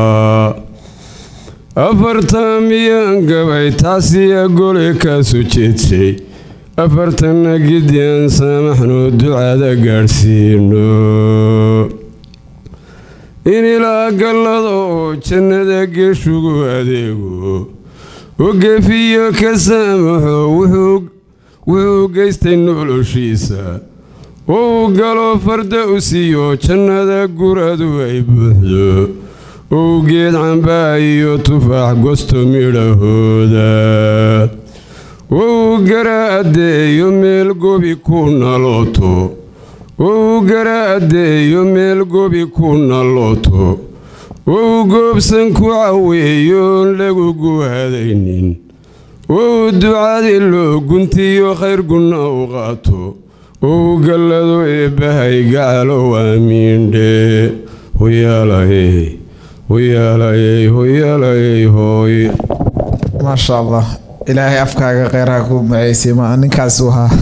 afartan miyaan gabay taasiya gole kaasu jeedshay afartanna gidyaan saamaxno ducada gaadhsiino in ilaa gallada oo jannada geeshugu adeego oo geefiyo ka saamaxo wuxuu geystay noloshiisa oo uu galo farda u siiyo jannada guradu ay buuxdo ou geed cambaa iyo tufaax gosto midhahooda wou gara addeeyo meel gobi ku nalooto wou gara addeeyo meel gobi ku nalooto wou goobsan ku caweeyoon lagu guhadaynin wou ducadii loo guntiyo khayr gunna u qaato wou gallado eebbahay gacalo waamiindhe hoyaalayey hoyaalayey hoyaalayey hooy maasha allah ilaahay afkaaga kheyraha ku maceysay ma ninkaas uu ahaa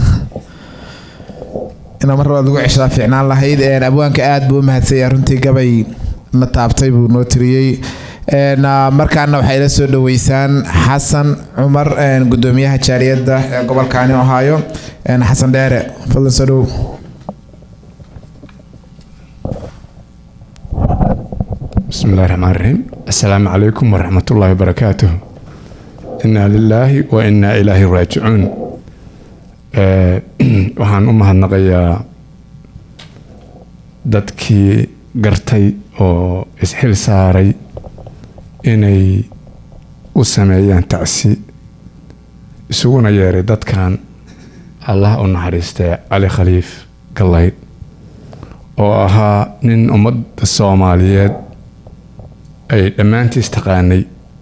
ina mar labaad lagu ceshadaa fiicnaan lahayd abwaanka aada buu u mahadsanya runtii gabay na taabtay buu noo tiriyey markaana waxay la soo dhaweysaan xasan cumar gudoomiyaha jaaliyadda ee gobolkaani ohaayo xasan dheere fadlan soo dhow بسم الله الرحمن الرحيم السلام عليكم ورحمة الله وبركاته إنا لله وإنا إليه راجعون waxaan u mahadnaqayaa dadkii gartay oo isxil saaray inay u sameeyaan tacsi isuguna yeeray dadkan allah u naxariistay cali khaliif gallayd oo ahaa nin ummadda soomaaliyeed ay dhammaantiis taqaanay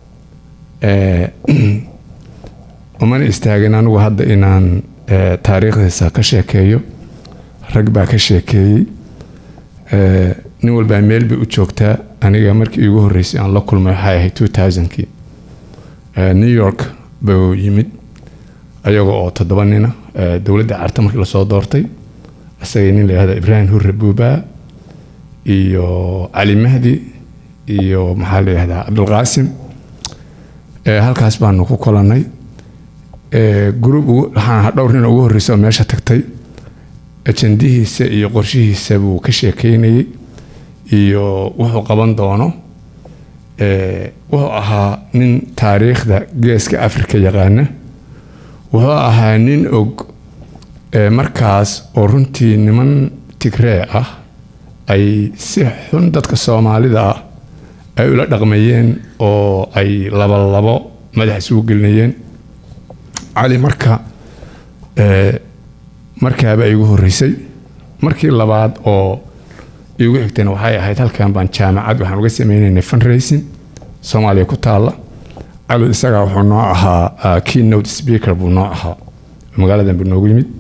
umana istaagin anigu hadda inaan taariikhdiisa ka sheekeeyo rag baa ka sheekeeyey nin walbaa meel bay u joogtaa aniga markii iigu horreysay aan la kulmay waxay ahayd two thousandkii new york buu yimid ayaga oo toddoba nina dowladda carta markii lasoo doortay isagay nin la yihahda ibraahim hurre buubaa iyo cali mahdi iyo maxaa la yihahdaa cabdulqaasim halkaas baanu ku kulannay gruub waxaan dhowr nin ugu horreysa oo meesha tagtay ajandihiisa iyo qorshihiisa buu ka sheekeynayay iyo wuxuu qaban doono wuxuu ahaa nin taariikhda geeska afrika yaqaana wuxuu ahaa nin og markaas oo runtii niman tigree ah ay si xun dadka soomaalida ah ay ula dhaqmayeen oo ay labolabo madax isugu gelinayeen cali marka markaaba igu horreysay markii labaad oo igu xigtayna waxay ahayd halkan baan jaamacad waxaan uga sameynaynay fundraising soomaaliya ku taalla cali isagaa wuxuu noo ahaa keynote speaker buu noo ahaa magaaladan buu noogu yimid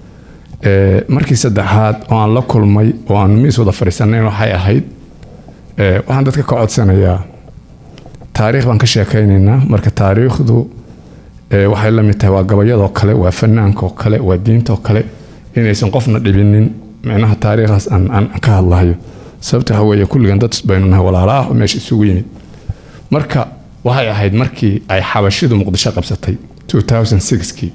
markii saddexaad oo aan la kulmay oo aan miis wada fadhiisanayn waxay ahayd waxaan dadka ka codsanayaa taariikh baan ka sheekaynaynaa marka taariikhdu waxay la mid tahay waa gabayadoo kale waa fanaankaoo kale waa diintaoo kale inaysan qofna dhibinin micnaha taariikhdaas aan ka hadlahayo sababta waxa weeye kulligan dad baynu nahay walaalo ah oo meesha isugu yimid marka waxay ahayd markii ay xabashidu muqdisho qabsatay 2006kii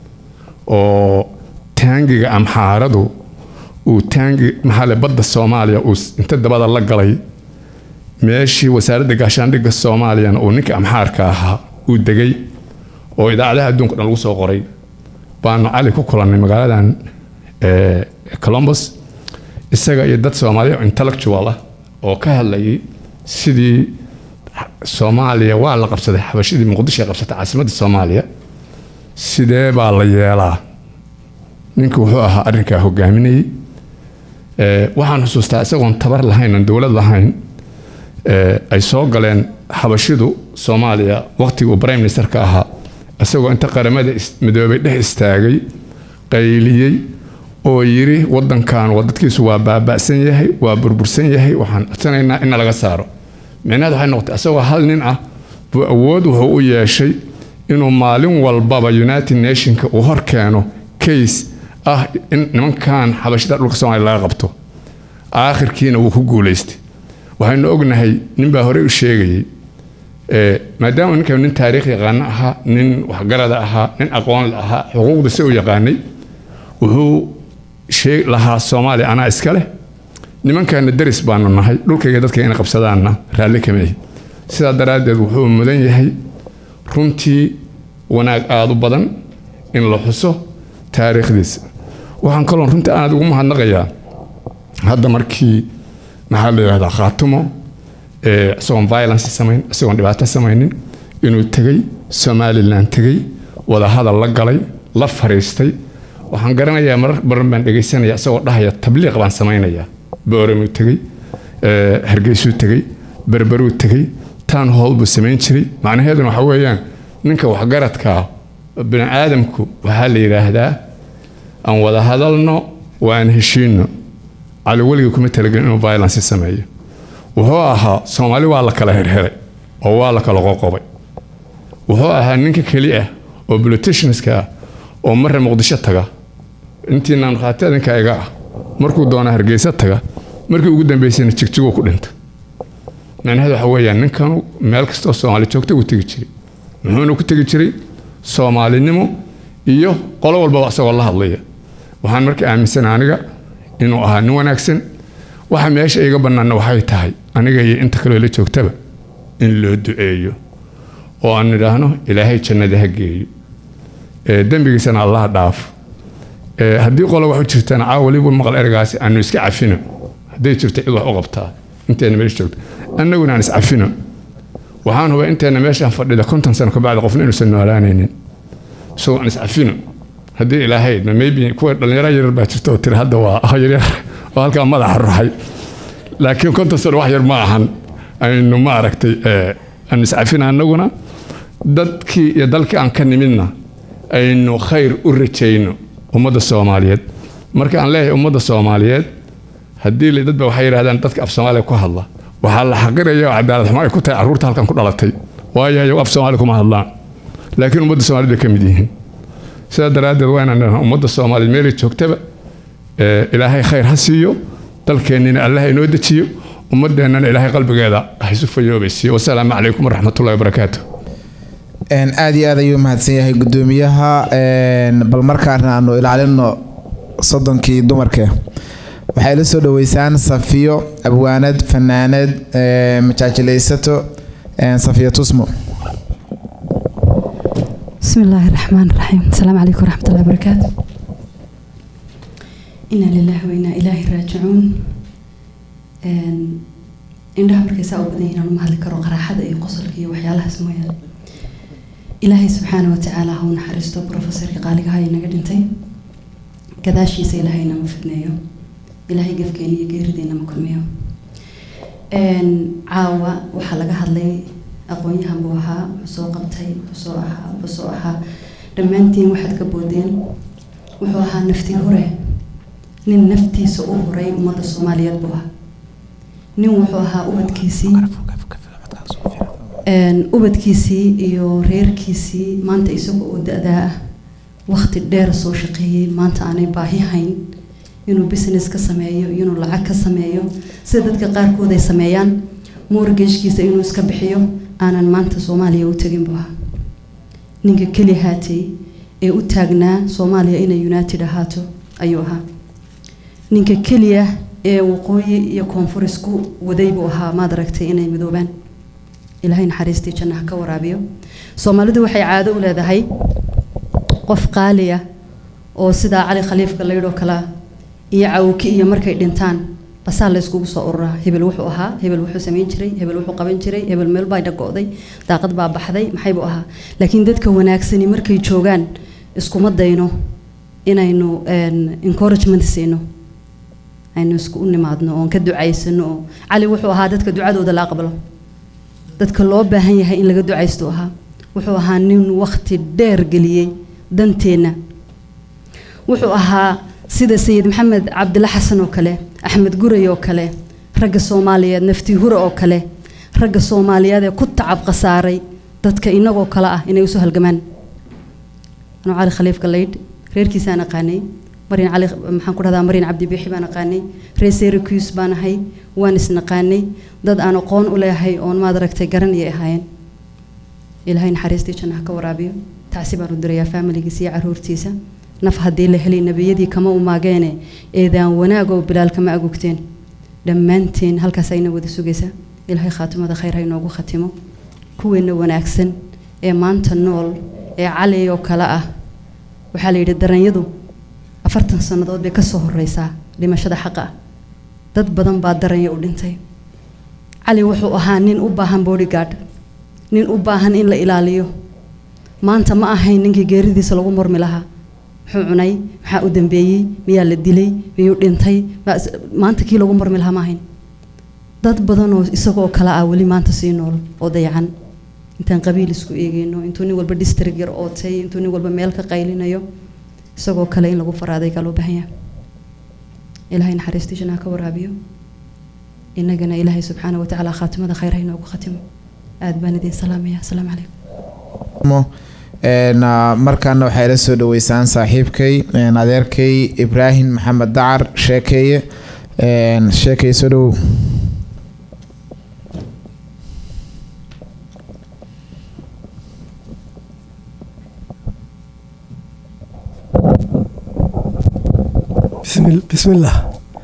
oo taangiga amxaaradu uu taangi maxaale badda soomaaliya uu inta dabada la galay meeshii wasaaradda gaashaandhigga soomaaliyana uu ninka amxaarka ahaa uu degay oo idaacadaha adduunka dhan lagu soo qoray baanu cali ku kulannay magaaladan colombus isaga iyo dad soomaaliya intellectual ah oo ka hadlayay sidii soomaaliya waa la qabsaday xabashidii muqdisho ay qabsatay caasimadda soomaaliya sidee baa la yeelaa ninka wuxuu ahaa arrinkaa hogaaminayay waxaan xusuustaa isagoon tabar lahayn aan dowlad lahayn ay soo galeen xabashidu soomaaliya waqtigii uu prime ministerka ahaa isagoo inta qaramada midoobay dhex istaagay qayliyey oo yiri wadankan wadadkiisu waa baaba'san yahay waa burbursan yahay waxaan codsanaynaa in laga saaro micnaheed waxay noqotay isagoo hal nin ah buu awood wuxuu u yeeshay inuu maalin walbaba united nationka uu hor keeno case ah in nimankan xabashida dhulka soomaaliya laga qabto aakhirkiina wuu ku guulaystay waxaynu ognahay ninbaa horey u sheegayay maadaama ninkan nin taariikh yaqaano ahaa nin waxgarada ahaa nin aqoon la ahaa xuquuqda si u yaqaanay wuxuu lahaa soomaaliya anaa iska leh nimankaana deris baanu nahay dhulkayga dadka inay qabsadaanna raalli kama ihi sidaa daraaddeed wuxuu mudan yahay runtii wanaag aada u badan in la xuso taariikhdiisa waxaan kaloon runtii aad ugu mahadnaqayaa hadda markii maxaa la yidhahdaa khaatumo ee isagoon violence samayn isagoon dhibaato samaynin inuu tegey somalilan tegey wadahadal la galay la fariistay waxaan garanayaa marar badan baan dhegaysanaya isagoo dhahaya tabliiq baan samaynayaa booramuu tegey ee, hargeysuu tegey berberuu tegey taan howl buu samayn jiray macnaheeduna waxa weeyaan ninka waxgaradkaa bini aadamku waxaa la yidhaahdaa aan wada hadalno waan heshiino cali weligii kuma talagelin inuu violence sameeyo wuxuu ahaa soomaali waa la kala herheray oo waa la kala qoqobay wuxuu ahaa ninka keli ah oo politicianska ah oo marra muqdisho taga intiina markhaati adinka iga ah markuu doona hargeysa taga markii ugu dambeysayna jigjiguu ku dhinta macnaheedu waxa weeyaan ninkanu meel kastoo soomaali joogta uu tegi jiray muxuuna ku tegi jiray soomaalinimo iyo qolo walbaba isagoo la hadlaya waxaan marka aaminsan aniga inuu ahaa nin wanaagsan waxa meesha iga bannaanna waxay tahay aniga iyo inta kaloo la joogtaba in loo duceeyo oo aan nidhaahno ilaahay jannada ha geeyo ee dembigiisana allaha dhaafo ee haddii qolo wax u jirtana caawa weliba maqal ergaasi aanu iska cafino hadday jirto cid wax u qabtaa inteena meesha joogto annaguna aan iscafino waxaan hubaa inteena meeshaan fadhida konton sano kabacdi qofna inuusan noolaanaynin isagoo aan iscafino haddii ilaahay idmo maybe kuwa dhallinyaro yaryar baa jirta oo tiri hadda waa yaryar oo halkaa madaxa ruxay laakiin konton sano wax yar ma ahan aynu ma aragtay ee, aan iscafina annaguna dadkii iyo dalkii aan ka nimidna aynu khayr u rajayno ummadda soomaaliyeed marka aan leeyahay ummadda soomaaliyeed haddii la- dad ba waxay yidhahdaan dadka af soomaaliya ku hadla waxaa la xaqiraya oo cadaalad xumo ay ku tahay carruurta halkan ku dhalatay waayo ayagu af soomaali kuma hadlaan laakiin ummadda soomaaliyed bay ka mid yihiin sidaa daraaddeed waa inaan idhahnaa ummadda soomaaliyeed meelay joogtaba ee, ilaahay khayr ha siiyo dalkeennina allah inoo dejiyo ummadeennana ilaahay qalbigeeda ha isu fayoobaysiiyo wasalaamu calaykum waraxmatullahi wabarakaatu Een, aad iyo aad ayuu mahadsan yahay gudoomiyaha een, bal markaana aanu ilaalino soddonkii dumarke waxay la soo dhaweysaan safiyo abwaanad fanaanad ee, majaajilaysato een, safiyo tusmo بسم الله الرحمن الرحيم السلام عليكم ورحمة الله وبركاته إنا لله وإنا إليه راجعون indhaha markay saa u badan yihiin aan uma hadli karo qaraaxada iyo qosolka iyo waxyaalahaas mooyaane ilaahay subxaana wa tacaala ha u naxariisto profesorka qaaligaha inaga dhintay gadaashiisa ilaahay inama fidneeyo ilaahay gefkeena iyo geerideena ma kulmiyo caawa waxaa laga hadlay aqoon-yahan buu ahaa wuxuu soo qabtay wuxuu soo ahaa wuxuu soo ahaa dhammaantiin waxaad ka boodeen wuxuu ahaa nafti hure nin naftiisa u huray ummadda soomaaliyeed buu ahaa nin wuxuu ahaa ubadkiisii ubadkiisii iyo reerkiisii maanta isagoo oo da-daa ah waqti dheer soo shaqeeyey maanta aanay baahi hayn inuu business ka sameeyo inuu lacag ka sameeyo sida dadka qaarkood ay sameeyaan mortgagkiisa inuu iska bixiyo aanan maanta soomaaliya u tegin buu ahaa ninka keli haatay ee u taagnaa soomaaliya inay united ahaato ayuu ahaa ninka keliya ee waqooyi iyo koonfur isku waday buu ahaa maad aragtay inay midoobaan ilaahay naxariistii jannaha ka waraabiyo soomaalidu waxay caado u leedahay qof qaali ah oo sidaa cali khaliifka laydhoo kalea iyo cawki iyo markay dhintaan basaa la iskugu soo ururaa hebel wuxuu ahaa hebel wuxuu samayn jiray hebel wuxuu qaban jiray hebel meel baa dhago'day daaqad baa baxday maxay buu ahaa laakiin dadka wanaagsani markay joogaan iskuma dayno inaynu encouragement siino aynu isku u nimaadno oon ka ducaysano oo cali wuxuu ahaa dadka ducadooda la aqbalo dadka loo baahan yahay in laga ducaysto ahaa wuxuu ahaa nin waqti dheer geliyey danteenna wuxuu ahaa sida sayid maxamed cabdilla xasan oo kale axmed guray oo kale ragga soomaaliyeed nafti hure oo kale ragga soomaaliyeed ee ku tacab khasaaray dadka inagoo kale ah inay usoo halgamaan anuu cali khaliifka laydh reerkiisaan aqaanay marin cali maxaan ku dhahdaa marin cabdi biixi baan aqaanay reer syracuse baan ahay waan isnaqaanay dad aan aqoon u leeyahay oon maad aragtay garan iyo ahaayeen ilaahay naxariistii jannaha ka waraabiyo tacsi baan u dirayaa faamiligiisa iyo caruurtiisa naf haddii la helay nebiyadii kama umaageene eedaan wanaagoo bilaal kama agogteen dhammaanteen halkaas ayna wada sugaysaa ilaahay khaatimada khayr ha inoogu khatimo kuweena wanaagsan ee maanta nool ee cali oo kale ah waxaa la yidhi daranyadu afartan sannadood bay kasoo horeysaa dhimashada xaqa ah dad badan baa daranya u dhintay cali wuxuu ahaa nin u baahan bodyguard nin u baahan in la ilaaliyo maanta ma ahayn ninkii geeridiisa lagu murmi lahaa muxuu cunay maxaa u dambeeyey miyaa la dilay miyuu dhintay ma- maanta kii lagu murmi lahaa ma ahayn dad badan oo isagoo kale ah weli maanta sii nool oo dayacan intaan qabiil isku eegeyno intuu nin walba district yar ootay intuu nin walba meel ka qaylinayo isagoo kale in lagu faraaday kaa loo baahan yahay ilaahay naxariistiisana ha ka waraabiyo innagana ilaahay subxaana wa tacaala khaatimada khayr ha inoogu khatimo aad baan idin salaamaya asalaamu calaykum mo een, ah, markaana waxay la soo dhaweysaan saaxiibkay een, adeerkay ibraahim maxamed dacar sheekeeye een, sheekeye soo dhawow bismi bismillaah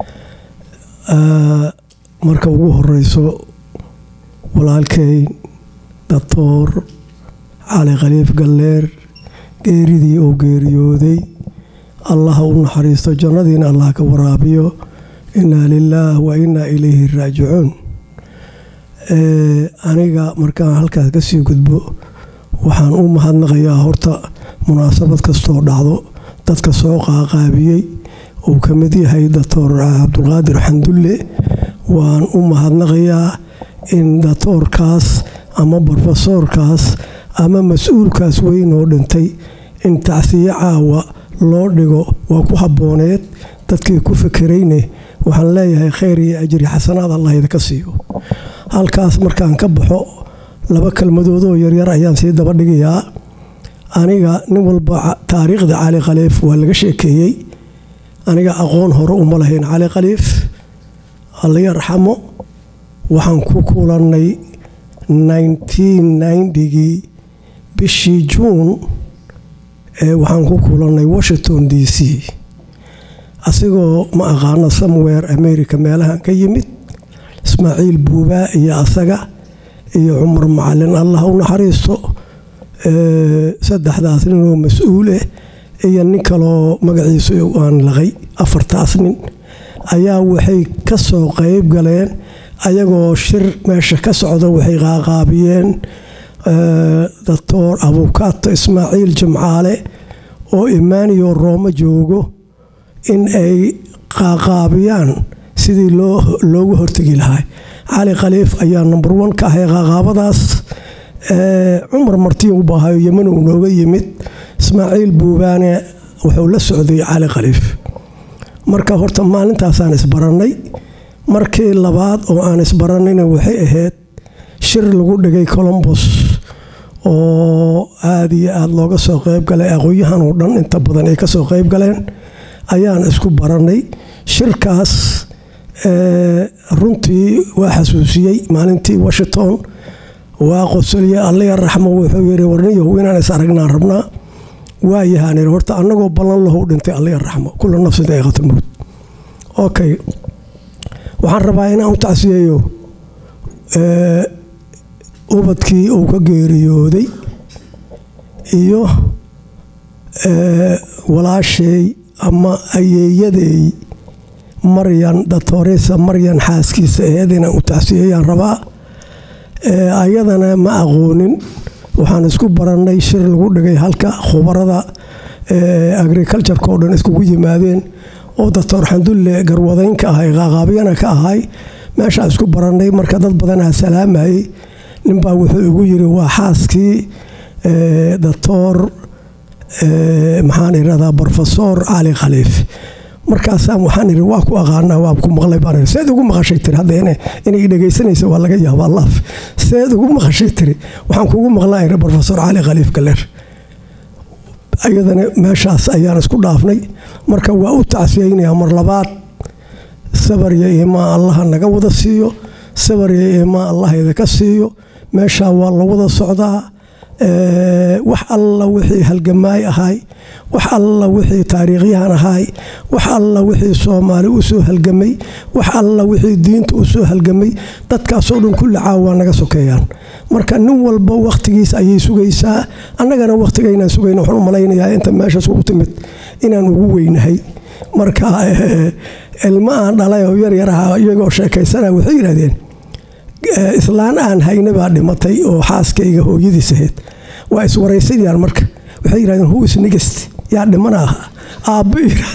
Ah, marka ugu horeyso walaalkay doctor cali khaliif galleer geeridii oo geeriyooday allah u naxariisto jannadiina allah ka waraabiyo inaa lilaah wa inaa ilayhi raajicuun Eh, aniga markaan halkaas kasii gudbo waxaan u mahadnaqayaa horta munaasabad kastoo dhacdo dadka soo qaaqaabiyey uu ka mid yahay doctor cabdulqaadir xandulle waan u mahadnaqayaa in doctoorkaas ama brofesoorkaas ama mas-uulkaas weyn oo dhintay in tacsiye caawa loo dhigo waa ku habbooneed dadkii ku fekerayne waxaan leeyahay khayr iyo ajri xasanaad allah idinka siiyo halkaas markaan ka baxo laba kelmadoodoo yaryar ayaan sii daba dhigayaa aniga nin walba ca- taariikhda cali khaliif waa laga sheekeeyey aniga aqoon hore uma lahayn cali khaliif alla yarxamo waxaan ku kulannay 1990gii bishii juun ee waxaan ku kulannay washington d c asigoo ma aqaano somewhere america meelahan ka yimid ismaaciil buubaa iyo asaga iyo cumar macalin allah u naxariisto ee, saddexdaas nin oo mas-uuleh iyo nin kaloo magaciisu aan laqay afartaas nin ayaa waxay ka soo qayb galeen ayagoo shir meesha ka socda waxay qaaqaabiyeen ee, doctor abukato ismaaciil jimcaale oo imaaniyo rooma joogo in ay qaaqaabiyaan sidii loo loogu hortegi lahaa cali khaliif ayaa number one ka ahay qaaqaabadaas ee, cumar martiin u baahayo yeman uu nooga yimid ismaaciil buubaane wuxuu la socday cali khaliif marka horta maalintaasaan isbarannay markii labaad oo aan isbarannayna waxay ahayd shir lagu dhigay colombos oo aada iyo aada looga soo qayb galay aqoonyahan oo dhan inta badan ay ka soo qayb galeen ayaan isku barannay shirkaas ee, runtii waa xasuusiyey maalintii washington waa qosolye allaya raxmo wuxuu yidhi warniyahu inaan is aragnaan rabnaa waayahaan yidhi horta annagoo ballan lahu dhintay allaya raxmo kula nafsin daa'iqatulmowt okay waxaan rabaa inaan u tacsiyeeyo ee, ubadkii uu ka geeriyooday iyo ee, walaashay ama ayeeyaday maryan datoresa maryan xaaskiisa aheed inaan u tacsiyeeyaan rabaa ee, ayadana ma aqoonin waxaan isku barannay shir lagu dhigay halka khubarada ee, agricultureka oo dhan iskugu yimaadeen oo doctor xandulle garwadeynka ahay qaaqaabyana ka ahay meeshaan isku barannay marka dad badanaa salaamayay ninbaa wuxuu igu yiri waa xaaskii ee, doctor ee, maxaan irahdaa brofesor cali khaliif markaasaan waxaan iri waa ku aqaanaa waa ku maqlay baan iri seed ugu maqashay tiri hadda ina inay dhegaysanaysa waa laga yaabaa laaf seed ugu maqashay tiri waxaan kugu maqlaa iri brofesor cali khaliif galer ayadana meeshaas ayaan isku dhaafnay marka waa u tacsiyeynayaa mar labaad sabar iyo iimaan allaha naga wada siiyo sabar iyo iimaan allah idinka siiyo meeshaa waa la wada socdaa Eh, wax alla wixii halgamaay ahaay wax alla wixii taariikhyahan ahaay wax alla wixii soomaali u soo halgamay wax alla wixii diinta u soo halgamay dadkaasoo dhan kulli caawa naga sokeeyaan marka nin walba wakhtigiis ayay sugaysaa annagana wakhtigaynaan sugayna waxaan u malaynayaa inta meeshaas ugu timid inaan ugu weynahay marka eh, ilmo aan dhalay oo yar yar ahaa iyagoo sheekaysana waxay yidhahdeen Eh, islaan aan hayna baa dhimatay oo xaaskayga hooyadiis ahayd waa iswaraysadiyaan marka waxay yidhahdeen who is nigest yaa dhimana aha aabbo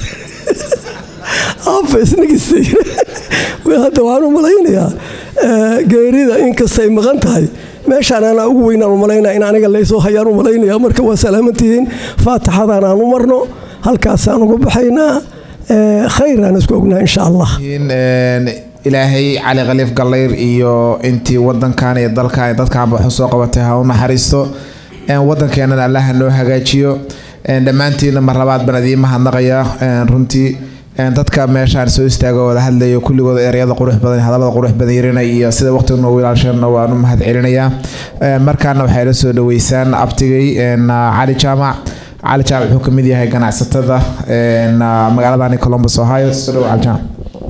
aabba isnigistay hadda waxaan u malaynayaa eh, geerida inkastay maqan tahay meeshaan anaa ugu weynaan u malaynaya in aniga laysoo hayaan u malaynaya marka waa salaamantihiin faatixadan aan u marno halkaasaan uga baxaynaa Eh, khayraan isku ognaa insha allah in een, ilaahay cali khaliif gallayr iyo intii wadankan iyo dalkan iyo dadkan waxu soo qabatay ha u naxariisto een, wadankeenana allaha noo hagaajiyo een, dhammaantiina mar labaad baan idiin mahadnaqayaa een, runtii een, dadka meeshaan soo istaaga oo wada hadlayo kulligooda ereyada qurux badan iyo hadallada qurux badan yarinay iyo sida waqtiga noogu ilaashana waan u mahad celinayaa Een, markaana waxay la soo dhaweysaan abtigay een, cali jaamac cali jaamac wuxuu ka mid yahay ganacsatada een, magaaladani columbus ohio soo dhawo cali jaamac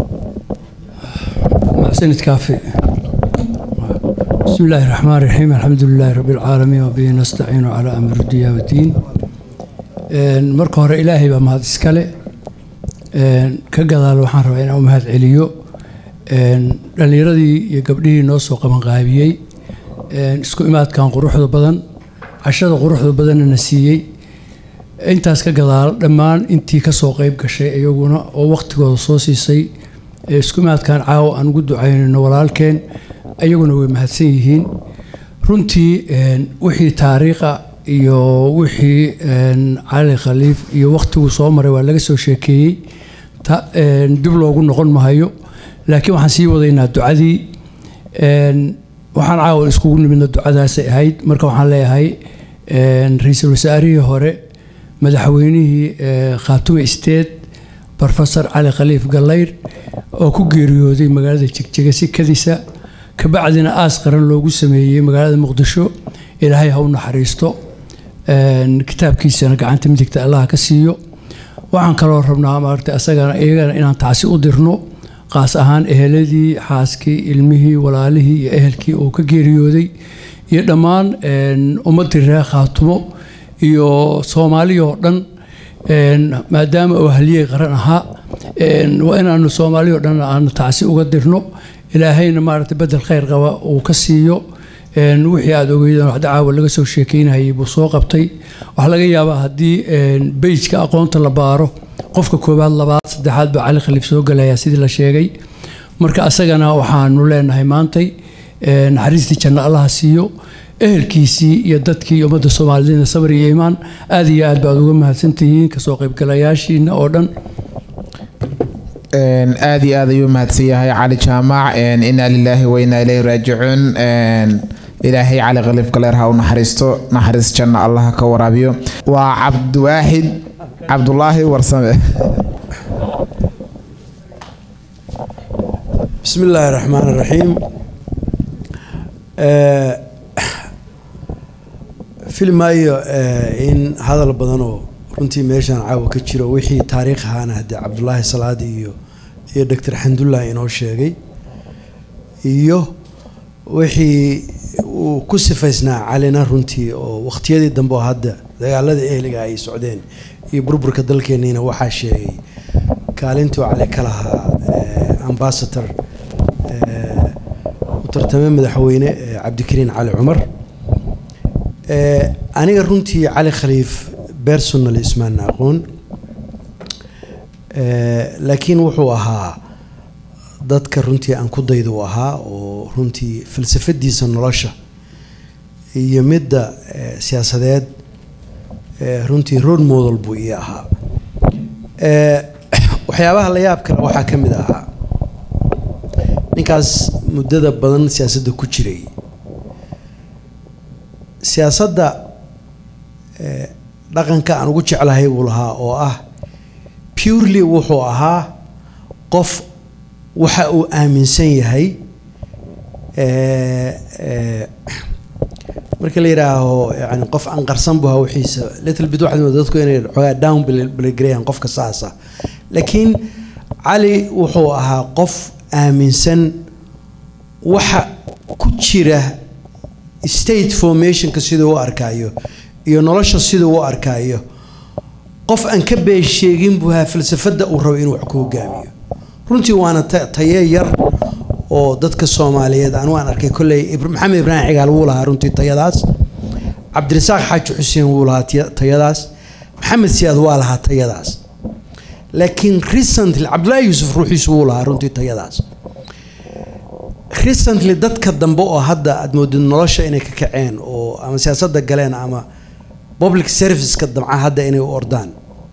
محسن كافي بسم الله الرحمن الرحيم الحمد لله رب العالمين وبه نستعين على أمر الدنيا والدين إن marka hore ilaahay baa mahad iskale Een, ka gadaal waxaan rabaa inaan u mahad celiyo Een, dhallinyaradii iyo gabdhihii noo soo qabanqaabiyey Een, isku imaadkan quruxda badan cashada quruxda badanna na siiyey intaas ka gadaal dhammaan intii ka soo qayb gashay iyaguna oo waqtigooda soo siisay ee isku imaadkan caawa aan ugu ducaynayno walaalkeen ayaguna way mahadsan yihiin runtii een, wixii taariikha iyo wixii een, cali khaliif iyo waqtiguu soo maray waa laga soo sheekeeyey ta- een, dib loogu noqon mahayo laakiin waxaan sii wadaynaa ducadii Een, waxaan caawa iskugu nimidna ducadaasay ahayd marka waxaan leeyahay een, ra-iisul wasaarihii hore madaxweynihii ee, khaatume state professor cali khaliif gallayr oo ku geeriyooday magaalada jegjega sikadiisa kabacdina aas qaran loogu sameeyey magaalada muqdisho ilaahay ha u naxariisto Een, kitaabkiisana gacanta midigta allah ka siiyo waxaan kaloo rabnaa maaragtay asagana iyagana inaan tacsi u dirno qaas ahaan eheladii xaaskii ilmihii walaalihii iyo ehelkii uu ka geeriyooday iyo dhammaan een, ummaddii reer khaatumo iyo soomaaliya oo dhan een, maadaama uu haliyey qaran ahaa een, waa inaanu soomaaliya oo dhan aanu tacsi uga dirno ilaahayna maaragtay bedel khayr qaba uu ka siiyo een, wixii aada ogeydeen wax dacaawa laga soo sheekeynayay buu soo qabtay waxaa laga yaabaa haddii een, beyjka aqoonta la baaro qofka koowaad labaad saddexaad baa cali khaliif soo galayaa sidii la sheegay marka asagana waxaanu leenahay maantay een, naxariistii janno allaha siiyo ehelkiisii iyo dadkii ummadda soomaaliyeedna sabr iyo iimaan aad iyo aad baad uga mahadsantihiin kasoo qaybgalayaashiina oo dhan Een, aad iyo aad ayuu mahadsan yahay cali jaamac een, inaa lilaahi wa inaa ilayhi raajicuun een, ilaahay cali khaliif galeer ha u naxariisto naxariis janna allah ka waraabiyo waa cabdiwaaxid cabdulaahi warsame بسم الله الرحمن الرحيم آه، فيلم أيو آه، إن هذا البدنو runtii meeshaan caawa ka jiro wixii taariikh ahaana haddee cabdulaahi salaadi iyo iyo doctor xamdullah inoo sheegay iyo wixii uu ku sifaysnaa calina runtii oo waqtiyadii dambe oo hadda dagaalada ehliga ay socdeen iyo burburka dalkeeniina waxaa sheegay kaalintuu cali ka lahaa eh, ambassador eh, u tartame madaxweyne eh, cabdikariin cali cumar Eh, aniga runtii cali khaliif personal ismaan aqoon Eh, laakiin wuxuu ahaa dadka runtii aan ku dayda u ahaa oo runtii falsafadiisa nolosha iyo midda eh, siyaasadeed eh, runtii road model buu ii ahaa Eh, waxyaabaha la yaab kale waxaa ka mid ahaa ninkaas muddada badan siyaasadda ku jiray siyaasadda eh, dhaqanka aan ugu jeclahay buu lahaa oo ah purely wuxuu ahaa qof waxa uu aaminsan yahay eh, eh, marka la yidhaaho yani qof aan qarsan bu hawixiisa little bit waxaad moodaa dadku inay xoogaa down balagarayaan qofka saasa laakiin cali wuxuu ahaa qof aaminsan waxa ku jira state formationka siduu u arkaayo iyo nolosha siduu u arkaayo qof aan ka been sheegin buu ahaa falsafada uu rabo inuu wax ku hogaamiyo runtii waana ta- taye yar oo dadka soomaaliyeed anu aan arkay kolley Ibra- maxamed ibraahim cigaal wuu lahaa runtii tayadaas cabdirasaaq xaaji xuseen wuu lahaa tiya- tayadaas maxamed siyaad waa lahaa tayadaas laakiin recently cabdullaahi yuusuf ruuxiisu wuu lahaa runtii tayadaas recently dadka dambe oo hadda aad moodid nolosha inay ka kaceen oo ama siyaasadda galeen ama public serviceka damca hadda inay u ordaan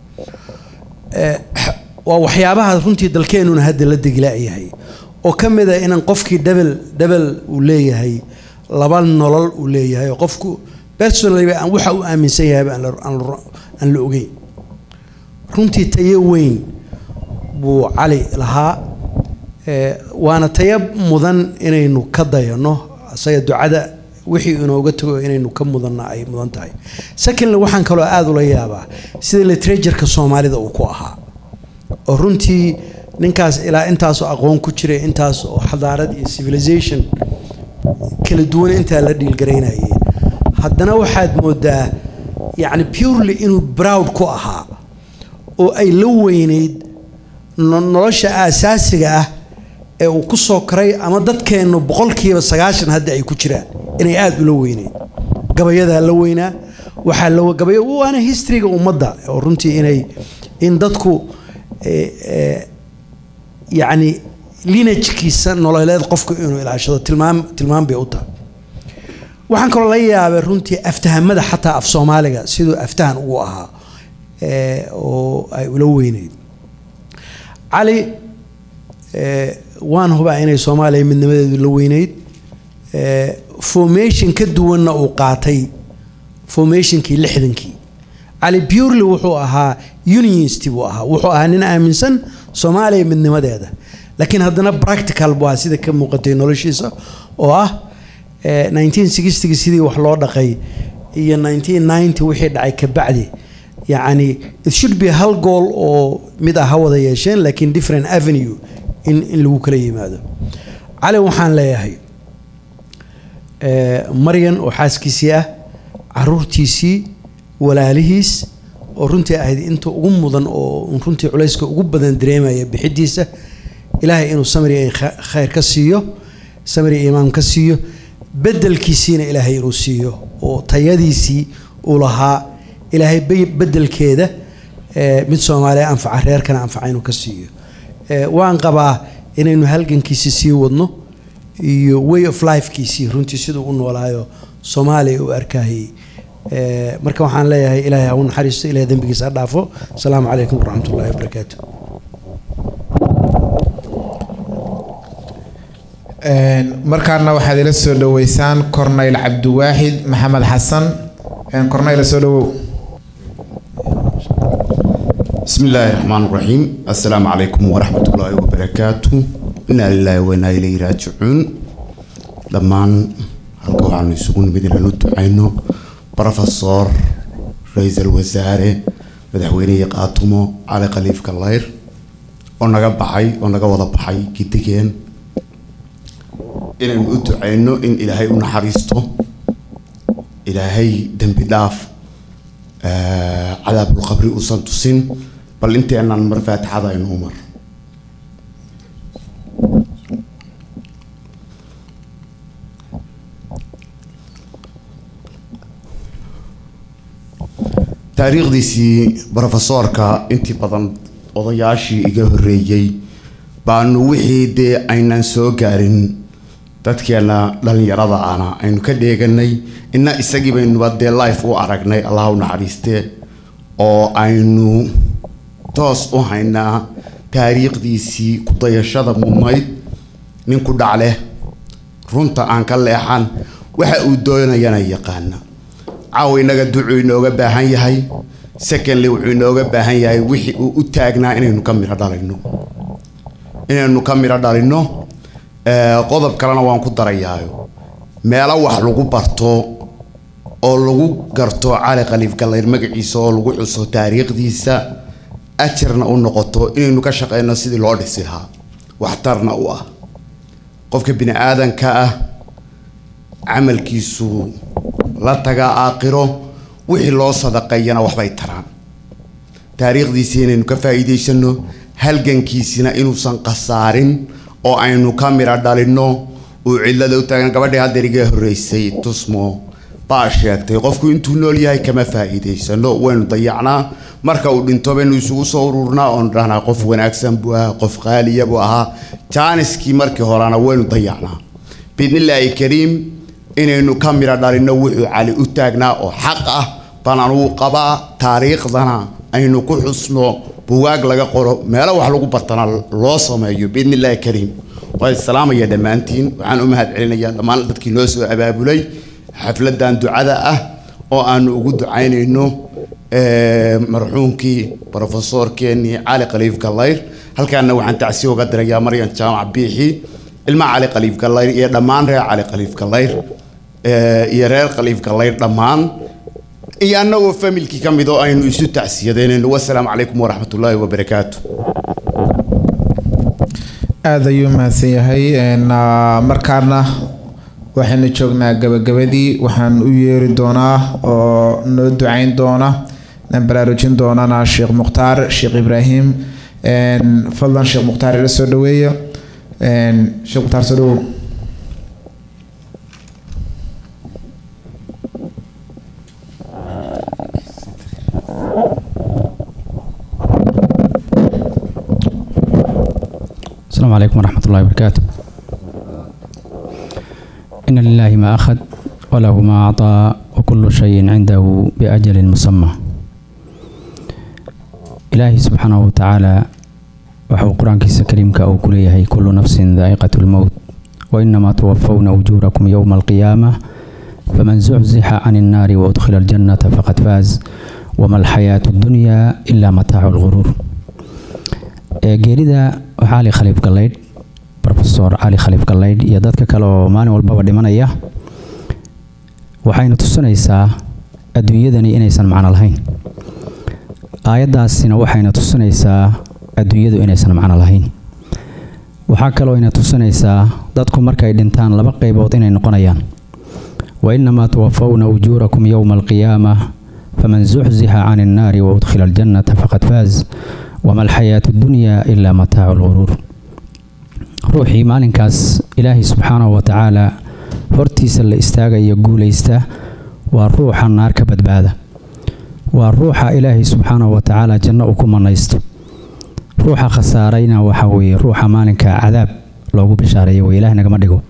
Eh, waa waxyaabaha runtii dalkeenuna hadda la degilaayahay oo ka mid a inaan qofkii dhabel dhabel uu leeyahay laba nolol uu leeyahay oo qofku personally aan waxa uu aaminsan yahay aan la- aan la- aan la ogeyn runtii tayo weyn buu cali lahaa Eh, waana tayo mudan inaynu ka dayano isaga ducada wixii inooga tago inaynu ka mudanna ay mudan tahay secondly waxaan kaloo aada ula yaabaa sida literatureka soomaalida uu ku ahaa oo runtii ninkaas ilaa intaasoo aqoon ku jiray intaas oo xadaarad iyo civilization kala duwan intaa la dhiilgaraynayay haddana waxaad moodaa yacni purely inuu proud ku ahaa oo ay la weyneyd no- nolosha aasaasiga ah ee uu ku soo koray ama dadkeennu boqolkiiba sagaashan hadda ay ku jiraan inay aada ula weyneyd gabayadaa la weynaa waxaa la gabayo waana historyga ummadda oo runtii inay in dadku eh, eh, yacni linajkiisa nololeed qofku inuu ilaashado tilmaam tilmaam bay u tahay waxaan kaloo la yaabay runtii aftahamada xataa af soomaaliga siduu aftahan ugu ahaa eh, oo ay ula weyneyd cali eh, waan hubaa inay soomaaliya midnimadeedu la weyneyd eh, formation ka duwanna uu qaatay formationkii lixdankii cali purely wuxuu ahaa unionist buu ahaa wuxuu ahaa nin aaminsan soomaaliya midnimadeeda laakiin haddana practical buu ahaa sida ka muuqatay noloshiisa oo ah eh, 1960 sidii wax loo dhaqay iyo 1990 wixii dhacay kabacdi yacni it should be hal goal oo mid ah ha wada yeesheen laakiin different avenue in, in lagu kala yimaado cali waxaan leeyahay eh, maryan oo xaaskiisii ah caruurtiisii walaalihiis oo runtii ahayd inta ugu mudan oo runtii culayska ugu badan dareemaya bixidiisa ilaahay inuu samri iyo kha- khayr ka siiyo samri iyo imaam ka siiyo bedelkiisiina ilaahay inuu siiyo oo tayadiisii uu lahaa ilaahay be- bedelkeeda eh, mid soomaaliya anfaca reerkana anfaca inuu ka siiyo Eh, waan qabaa inaynu halgankiisii sii wadno iyo way of lifekiisii runtii siduu u noolaayo soomaaliya u arkahayay Eh, marka waxaan leeyahay ilaahay ha u naxariisto ilahay dembigiisa ha dhaafo asalaamu calaykum waraxmat ullahi wabarakaatu Een, markaana waxaad ila soo dhaweysaan corneyl cabdiwaaxid maxamed xasan Een, corneyl soo dhawow بسم الله الرحمن الرحيم السلام عليكم ورحمة الله وبركاته إنا لله وإنا إليه راجعون لما halka waxaanu isugu nimid inaanu ducayno brofesor ra-iisul wasaare madaxweynihii qaatumo cali khaliif kallayr oo naga baxay oo naga wada baxay gidigeen inaynu u ducayno in ilaahay u naxariisto ilaahay dembi dhaaf eh, cadaabulqabri uusan tusin bal inteenan mar faatixada aynu u mar taariikhdiisii brofesoorka intii badan odayaashii iga horreeyey baanu wixii dee aynan soo gaarin dadkeena dhalinyarada ana aynu ka dheeganay inna isagii baynuba dee life u aragnay allah u naxariistee oo aynu toos u haynaa taariikhdiisii ku dayashada mudnayd nin ku dhacleh runta aan ka leexan waxa uu doonayana yaqaana caawa innaga ducuu inooga baahan yahay secondly wuxuu inooga baahan yahay wixii uu u taagnaa inaynu ka midho dhalino inaynu ka midho dhalino Eh, qodob kalena waan ku darayaayo meelo wax lagu barto oo lagu garto cali khaliif gallayr magaciisa oo lagu xuso taariikhdiisa ajarna u noqoto inaynu ka shaqeyno sidii loo dhisi lahaa waxtarna u ah qofka bini aadanka ah camalkiisu la tagaa aakhiro wixii loo sadaqeeyana waxbay taraan taariikhdiisii inaynu ka faa'iidaysano halgankiisina inuusan khasaarin oo aynu ka midha dhalinno uu cidlada u taagan gabadhii haddeer iga horreysay tusmo baa sheegtay qofku intuu nool yahay kama faa'iidaysano waynu dayacnaa marka uu dhinto baynu isugu soo ururnaa oonu dhahnaa qof wanaagsan buu ahaa qof qaaliya buu ahaa jaaniskii markii horena waynu dayacnaa biidnillaahi kariim inaynu ka midha dhalinno wuxuu cali u taagnaa oo xaq ah baan anugu qabaa taariikhdana aynu ku xusno bugaag laga qoro meelo wax lagu bartana loo sameeyo biidni illaahi kariim waa islaamaya dhammaantiin waxaan u mahad celinayaa dhammaan dadkii noo soo abaabulay xafladan ducada ah oo aanu ugu ducaynayno marxuumkii brofesorkeenii cali khaliif gallayr halkaana waxaan tacsi uga dirayaa maryan jaamac biixi ilma cali khaliif gallayr iyo dhammaan reer cali khaliif gallayr iyo reer khaliif gallayr dhammaan iyo annagoo familkii ka mid oo aynu isu tacsiyadeynayno wasalaamu calaykum waraxmat ullaahi wabarakaatu aada ayuu mahadsan yahay markaana waxaynu joognaa gabagabadii waxaan u yeeri doonaa oo noo ducayn doona aan baraarujin doonana sheekh mukhtaar sheekh ibraahim fadlan sheekh mukhtaar ila soo dhaweeya sheekh mukhtaar soo dhawow السلام عليكم ورحمة الله وبركاته إن لله ما أخذ وله ما أعطى وكل شيء عنده بأجل مسمى إلهي سبحانه وتعالى وحو قرآن كيس كريم كأو كليه كل نفس ذائقة الموت وإنما توفون أجوركم يوم القيامة فمن زحزح عن النار وأدخل الجنة فقد فاز وما الحياة الدنيا إلا متاع الغرور geerida cali khaliif gallaydh rofesor cali khaliif gallaydh iyo dadka kale oo maalin walbaba dhimanaya waxayna tusinaysaa adduunyadani inaysan macno lahayn aayaddaasina waxayna tusinaysaa adduunyadu inaysan macno lahayn waxaa kaloo ina tusinaysaa dadku markay dhintaan laba qaybood inay noqonayaan wa inamaa tuwafawna ujuurakum yowma alqiyaama faman zuxzixa can innaari wa udkhila aljannata faqad faaz wama alxayaatu dunyaa ilaa mataacu lguruur ruuxii maalinkaas ilaahay subxaanahu wa tacaala hortiisa la istaagaya guulaysta waa ruuxa naar ka badbaada waa ruuxa ilaahay subxaanahu wa tacaala janno uu ku manaysto ruuxa khasaarayna waxa weeye ruuxa maalinka cadaab loogu bishaareeyo wey ilaah nagama dhigo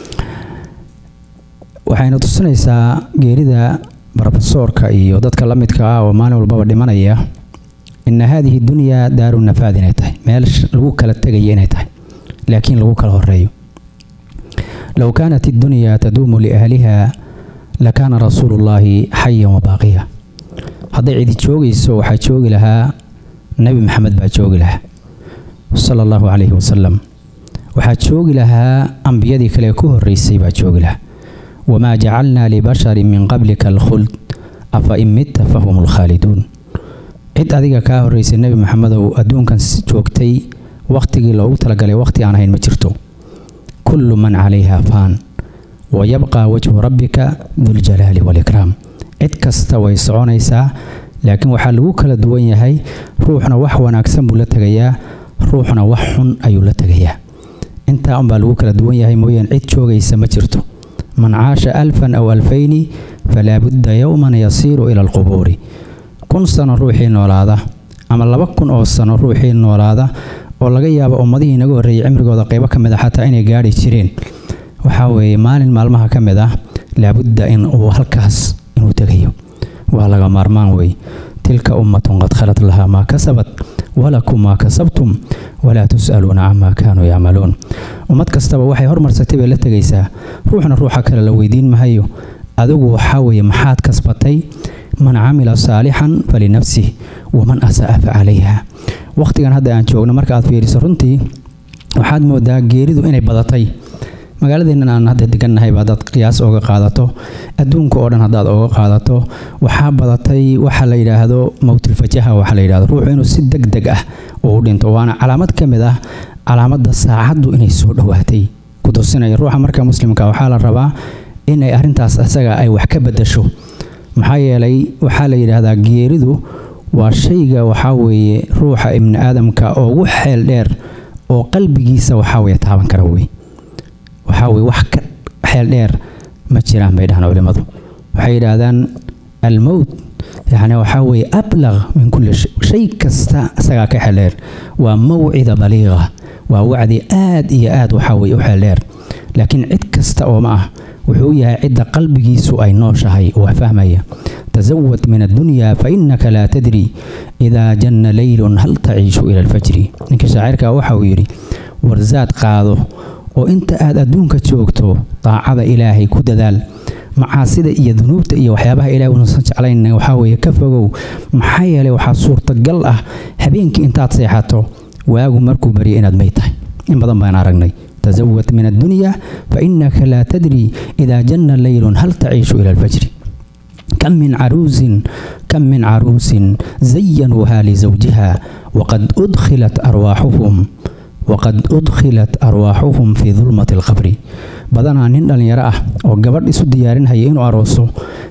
waxayna tusinaysaa geerida brofesoorka iyo dadka la midka ah oo maalin walbaba dhimanaya ina haadihi dunyaa daaru nafaad inay tahay meel lagu kala tegaya inay tahay laakiin lagu kala horeeyo low kaanat iddunyaa taduumu liahliha lakaana rasuulu llaahi xayan wabaaqiya hadday cidi joogayso waxaa joogi lahaa nebi maxamed baa joogi lahaa sala allahu calayhi wasalam waxaa joogi lahaa ambiyadii kale ku horreysay baa joogi lahaa wamaa jacalnaa libasharin min qablika alkhuld afa in mitta fahum lkhaaliduun cid adiga kaa horreysay nebi maxamedow adduunkan joogtay wakhtigii loogu talagalay wakhti aan ahayn ma jirto kullu man calayha faan wa yabqaa wajhu rabbika duljalaali waalikraam cid kasta way soconaysaa laakiin waxaa lagu kala duwan yahay ruuxna wax wanaagsan buu la tegayaa ruuxna wax xun ayuu la tegayaa intaa unbaa lagu kala duwan yahay mooyaan cid joogaysa ma jirto man caasha alfan aw alfayni falaa budda yowman yasiiru ila alqubuuri kun sano ruuxii noolaada ama laba kun oo sano ruuxii noolaada oo laga yaabo ummadihii inaga horreeyay cimrigooda qaybo ka mid a xataa inay gaadhi jireen waxaa weeye maalin maalmaha ka mid ah laabudda in uu halkaas inuu tegayo waa laga maarmaan wey tilka ummatun qad khalat lahaa maa kasabat walakum maa kasabtum walaa tus'aluuna camaa kaanuu yacmaluun ummad kastaba waxay hormarsatay bay la tegaysaa ruuxna ruuxa kale la weydiin mahayo adigu waxaa weeye maxaad kasbatay man camila saalixan falinafsih waman asa'a fa calayha wakhtigan hadda aan joogno marka aad fiiriso runtii waxaad moodaa geeridu inay badatay magaaladeennan aan hadda degannahay baa dad qiyaas ooga qaadato adduunka oo dhan haddaad ooga qaadato waxaa badatay waxa la yidhaahdo mowtilfajaha waxa la yidhahdo ruuxu inuu si deg deg ah uu dhinto waana calaamad ka mid ah calaamadda saacaddu inay soo dhowaatay ku tusinaya ruuxa marka muslimka waxaa la rabaa inay arrintaas isaga ay wax ka bedasho maxaa yeelay waxaa la yidhaahdaa geeridu waa shayga waxaa weeye ruuxa ibni aadamka oo ugu xeel dheer oo qalbigiisa waxaa weeye taaban kara wey waxaa weye wax ka xeel dheer ma jiraan bay dhahaan culimmadu waxay yidhaahdaan almowt yacni waxaa weeye ablaq min kulli shay shay kasta isagaa ka xeel dheer waa mawcida baliiqa waa wacdi aad iyo aad waxaa weeye u xeel dheer laakiin cid kasta oo ma ah wuxuu yahay cidda qalbigiisu ay nooshahay oo fahmaya تزود من الدنيا فإنك لا تدري إذا جن ليل هل تعيش إلى الفجر إنك شاعرك وحاو يري ورزاد قاضو وإنت آد أدونك تشوكتو طاعة إلهي كددال macaasida iyo dunuubta iyo waxyaabaha ilahay unasan jeclayna waxaa weeye ka fogow maxaa yeelay waxaa suurtagal ah habeenkii intaad seexato waagu markuu baryo inaad may tahay in badan baan aragnay تزود من الدنيا فإنك لا تدري إذا جن ليل هل تعيش إلى الفجر كم من عروس كم من عروس زينوها لزوجها وقد أدخلت أرواحهم وقد أدخلت أرواحهم في ظلمة القبر بدنا نندل يراه وقبر إسو ديارين هي إنو أروسو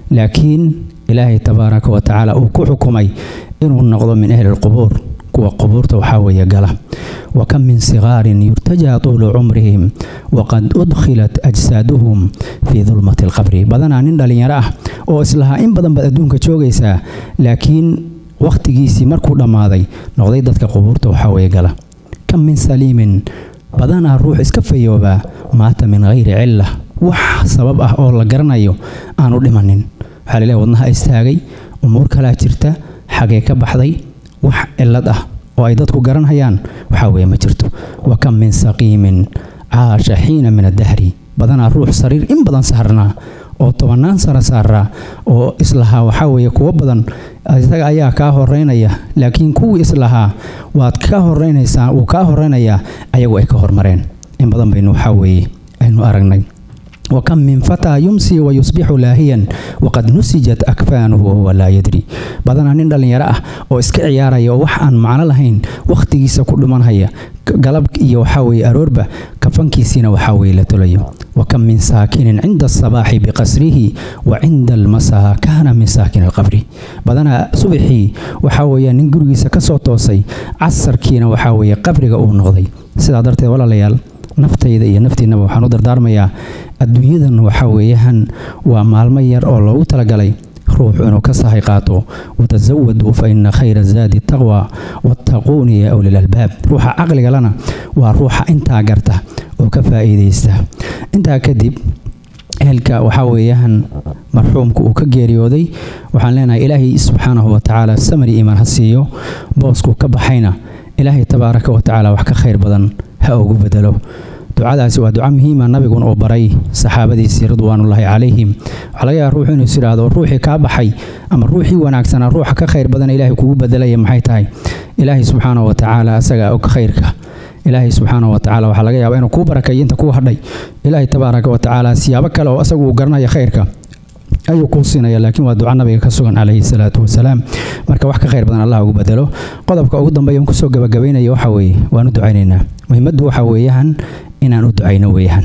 لكن إلهي تبارك وتعالى أكوحكمي إنو النغض من أهل القبور kuwa qubuurta waxaa weeye gala wa kam min sigaarin yurtajaa tuulu cumrihim waqad udkhilat ajsaaduhum fii dulmati alqabri badanaa nin dhallinyaro ah oo islahaa in badan baad adduunka joogaysaa laakiin wakhtigiisii markuu dhammaaday noqday dadka qubuurta waxaa weeye gala kam min saliimin badanaa ruux iska fayoobaa maata min hayri cilla wax sabab ah oo la garanayo aanu dhimanin waxaa laleeyahay wadnaha istaagay umuur kalaa jirta xagee ka baxday wax cilad ah oo ay dadku garanhayaan waxaa weeye ma jirto wa kam min saqiimin caasha xiina min addahri badanaa ruux sariir in badan saarnaa oo tobannaan sara saaraa oo islahaa waxaa weeye kuwo badan isaga ayaa kaa horeynaya laakiin kuwii islahaa waad ka horeynaysaa wuu kaa horeynayaa ayagu ay ka hormareen in badan baynu waxaa weeye aynu aragnay وكم من فتى يمسي ويصبح لاهيا وقد نسجت أكفانه وهو لا يدري بدنا نندل يراه oo iska ciyaaraya oo wax aan macno lahayn waqtigiisa ku dhimanaya galab iyo waxa weeye aroorba kafankiisina waxa weeye la tolayo وكم من ساكن عند الصباح بقصره وعند المساء كان من ساكن القبر بدنا صبحي waxa weeye nin gurigiisa ka soo toosay casarkiina waxa weeye qabriga uu noqday sidaa darteed walaalayaal naftayda iyo naftiinaba waxaan u dardaarmayaa adduunyadan waxaa weeyaan waa maalmo yar oo loogu talagalay ruuxu inuu ka sahay qaato watasawaduu fa ina khayra zaadi taqwa wattaquuni ya ulil albaab ruuxa caqliga lana waa ruuxa intaa garta oo ka faa'iidaysta intaa kadib ehelka waxaa weeyaan marxuumka uu ka geeriyooday waxaan leenahay ilaahay subxaanahu watacaala samari iimaan ha siiyo boosku ka baxayna ilaahay tabaaraka watacaala wax ka khayr badan ha ugu bedelo ducadaasi waa duco muhiima nabiguna uu baray saxaabadiisii ridwaanullaahi calayhim waxaa laga yaaba ruuxu inuu is idhaahdo ruuxii kaa baxay ama ruuxii wanaagsanaa ruuxa ka khayr badan ilaahay kugu bedelaya maxay tahay ilaahay subxaanahu watacaala asaga og khayrka ilaahay subxaanahu watacaala waxaa laga yaabaa inuu kuu barakeeyo inta kuu hadhay ilaahay tabaaraka watacaala siyaabo kale oo asagu uu garanaya khayrka ayuu kuu siinaya laakiin waa duca nabiga ka sugan calayhi salaatu wasalaam marka wax ka khayr badan allah ugu bedelo qodobka ugu dambeeya kusoo gabagabaynaya waxa weeye waan u ducaynaynaa muhiimaddu waxa weeyaan inaan u ducayno weeyaan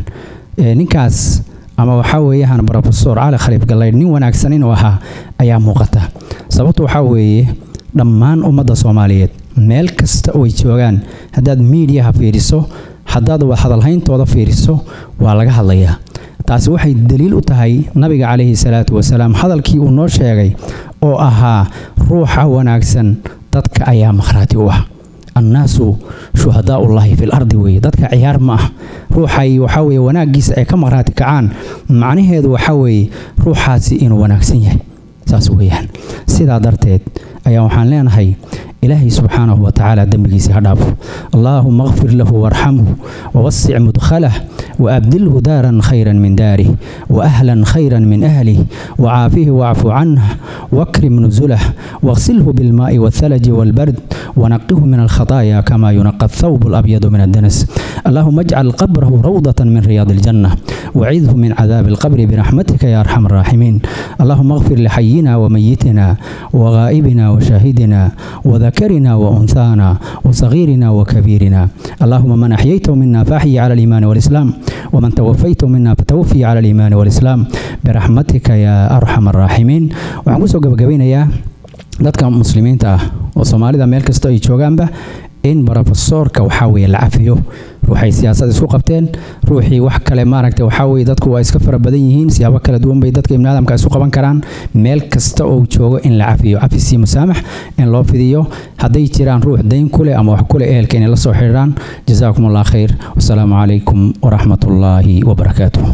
ninkaas ama waxaa weeyaan brofesor cali khaliif gallaydh nin wanaagsan inuu ahaa ayaa muuqata sababtu waxaa weeye dhammaan ummadda soomaaliyeed meel kasta oo ay joogaan haddaad miidiyaha fiiriso haddaad hadalhayntooda fiiriso waa laga hadlayaa taasi waxay daliil u tahay nabiga calayhi salaatu wasalaam hadalkii uu noo sheegay oo ahaa ruuxa wanaagsan dadka ayaa makhraati u ah annaasu shuhadaaullaahi fil ardi weeye dadka ciyaar ma ah ruuxay waxaa weeye wanaaggiisa ay ka makhraati kacaan macnaheedu waxaa weeye ruuxaasi inuu wanaagsan yahay saas weeyaan sidaa darteed ayaa waxaan leenahay ilaahay subxaanahu watacaala dembigiisa ha dhaafo allaahuma اغfir lahu warxamhu wawasic mudkhalah waabdilhu daaran khayra min daarih waahlan khayra min ahlih wacaafihi wacfu canh wakrim nuzulah واغسله بالماء والثلج والبرد ونقه من الخطايا كما ينقى الثوب الأبيض من الدنس اللهم اجعل قبره روضة من رياض الجنة وعذه من عذاب القبر برحمتك يا أرحم الراحمين اللهم اغفر لحينا وميتنا وغائبنا وشاهدنا وذكرنا وأنثانا وصغيرنا وكبيرنا اللهم من أحييته منا فأحيي على الإيمان والإسلام ومن توفيته منا فتوفي على الإيمان والإسلام برحمتك يا أرحم الراحمين وعن قبقبين dadka muslimiinta ah oo soomaalida meel kasta ay joogaanba in brofesoorka waxaa weye la cafiyo ruuxay siyaasad isku qabteen ruuxii wax kale maaragta waxaa weye dadku waa iska fara badan yihiin siyaabo kala duwan bay dadka ibni aadamka isu qaban karaan meel kasta oo joogo in la cafiyo cafisii musaamax in loo fidiyo hadday jiraan ruux dayn kuleh ama wax kuleh ehelka inay la soo xidhiiraan jazaakum allah khayr wasalaamu calaykum waraxmat ullaahi wabarakaatuh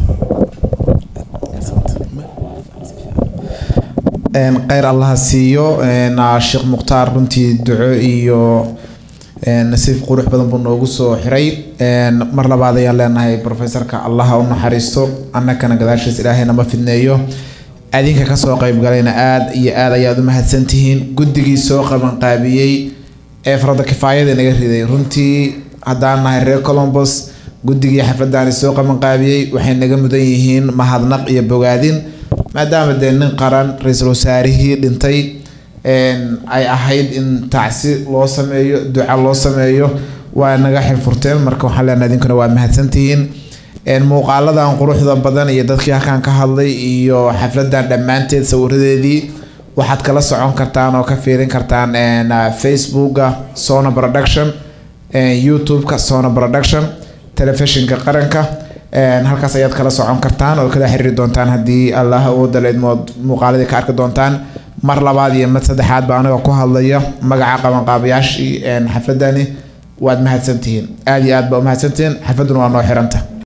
kheyr allaha siiyo sheekh mukhtaar runtii duco iyo nasiif qurux badan buu noogu soo xiray mar labaad ayaan leenahay profesorka allaha u naxariisto annakana gadaashiis ilaahayna ma fidneeyo adinka kasoo qeybgalayna aada iyo aada ayaad u mahadsantihiin guddigii soo qabanqaabiyey ee farada kifaayada naga riday runtii haddaan nahay reer colombos guddigii xafladani soo qabanqaabiyey waxay naga mudan yihiin mahadnaq iyo bogaadin maadaama dee nin qaran ra-iisul wasaarihii dhintay ay ahayd in tacsi loo sameeyo duca loo sameeyo waa naga xilfurteen marka waxaan leenahay idinkuna waa mahadsantihiin muuqaaladan quruxda badan iyo dadkii halkan ka hadlay iyo xafladan dhammaanteed sawiradeedii waxaad kala socon kartaan oo ka fiirin kartaan facebooka sona production youtube-ka sona production telefishinka qaranka halkaas ayaad kala socon kartaan oo kala xiriiri doontaan haddii allah awooda leedmood muuqaaladii ka arki doontaan mar labaad iyo mid saddexaad baa aniga ku hadlaya magaca qabanqaabayaashii xafladani waad mahadsantihiin aada iyo aad baa u mahadsantihiin xafladuna waa noo xiranta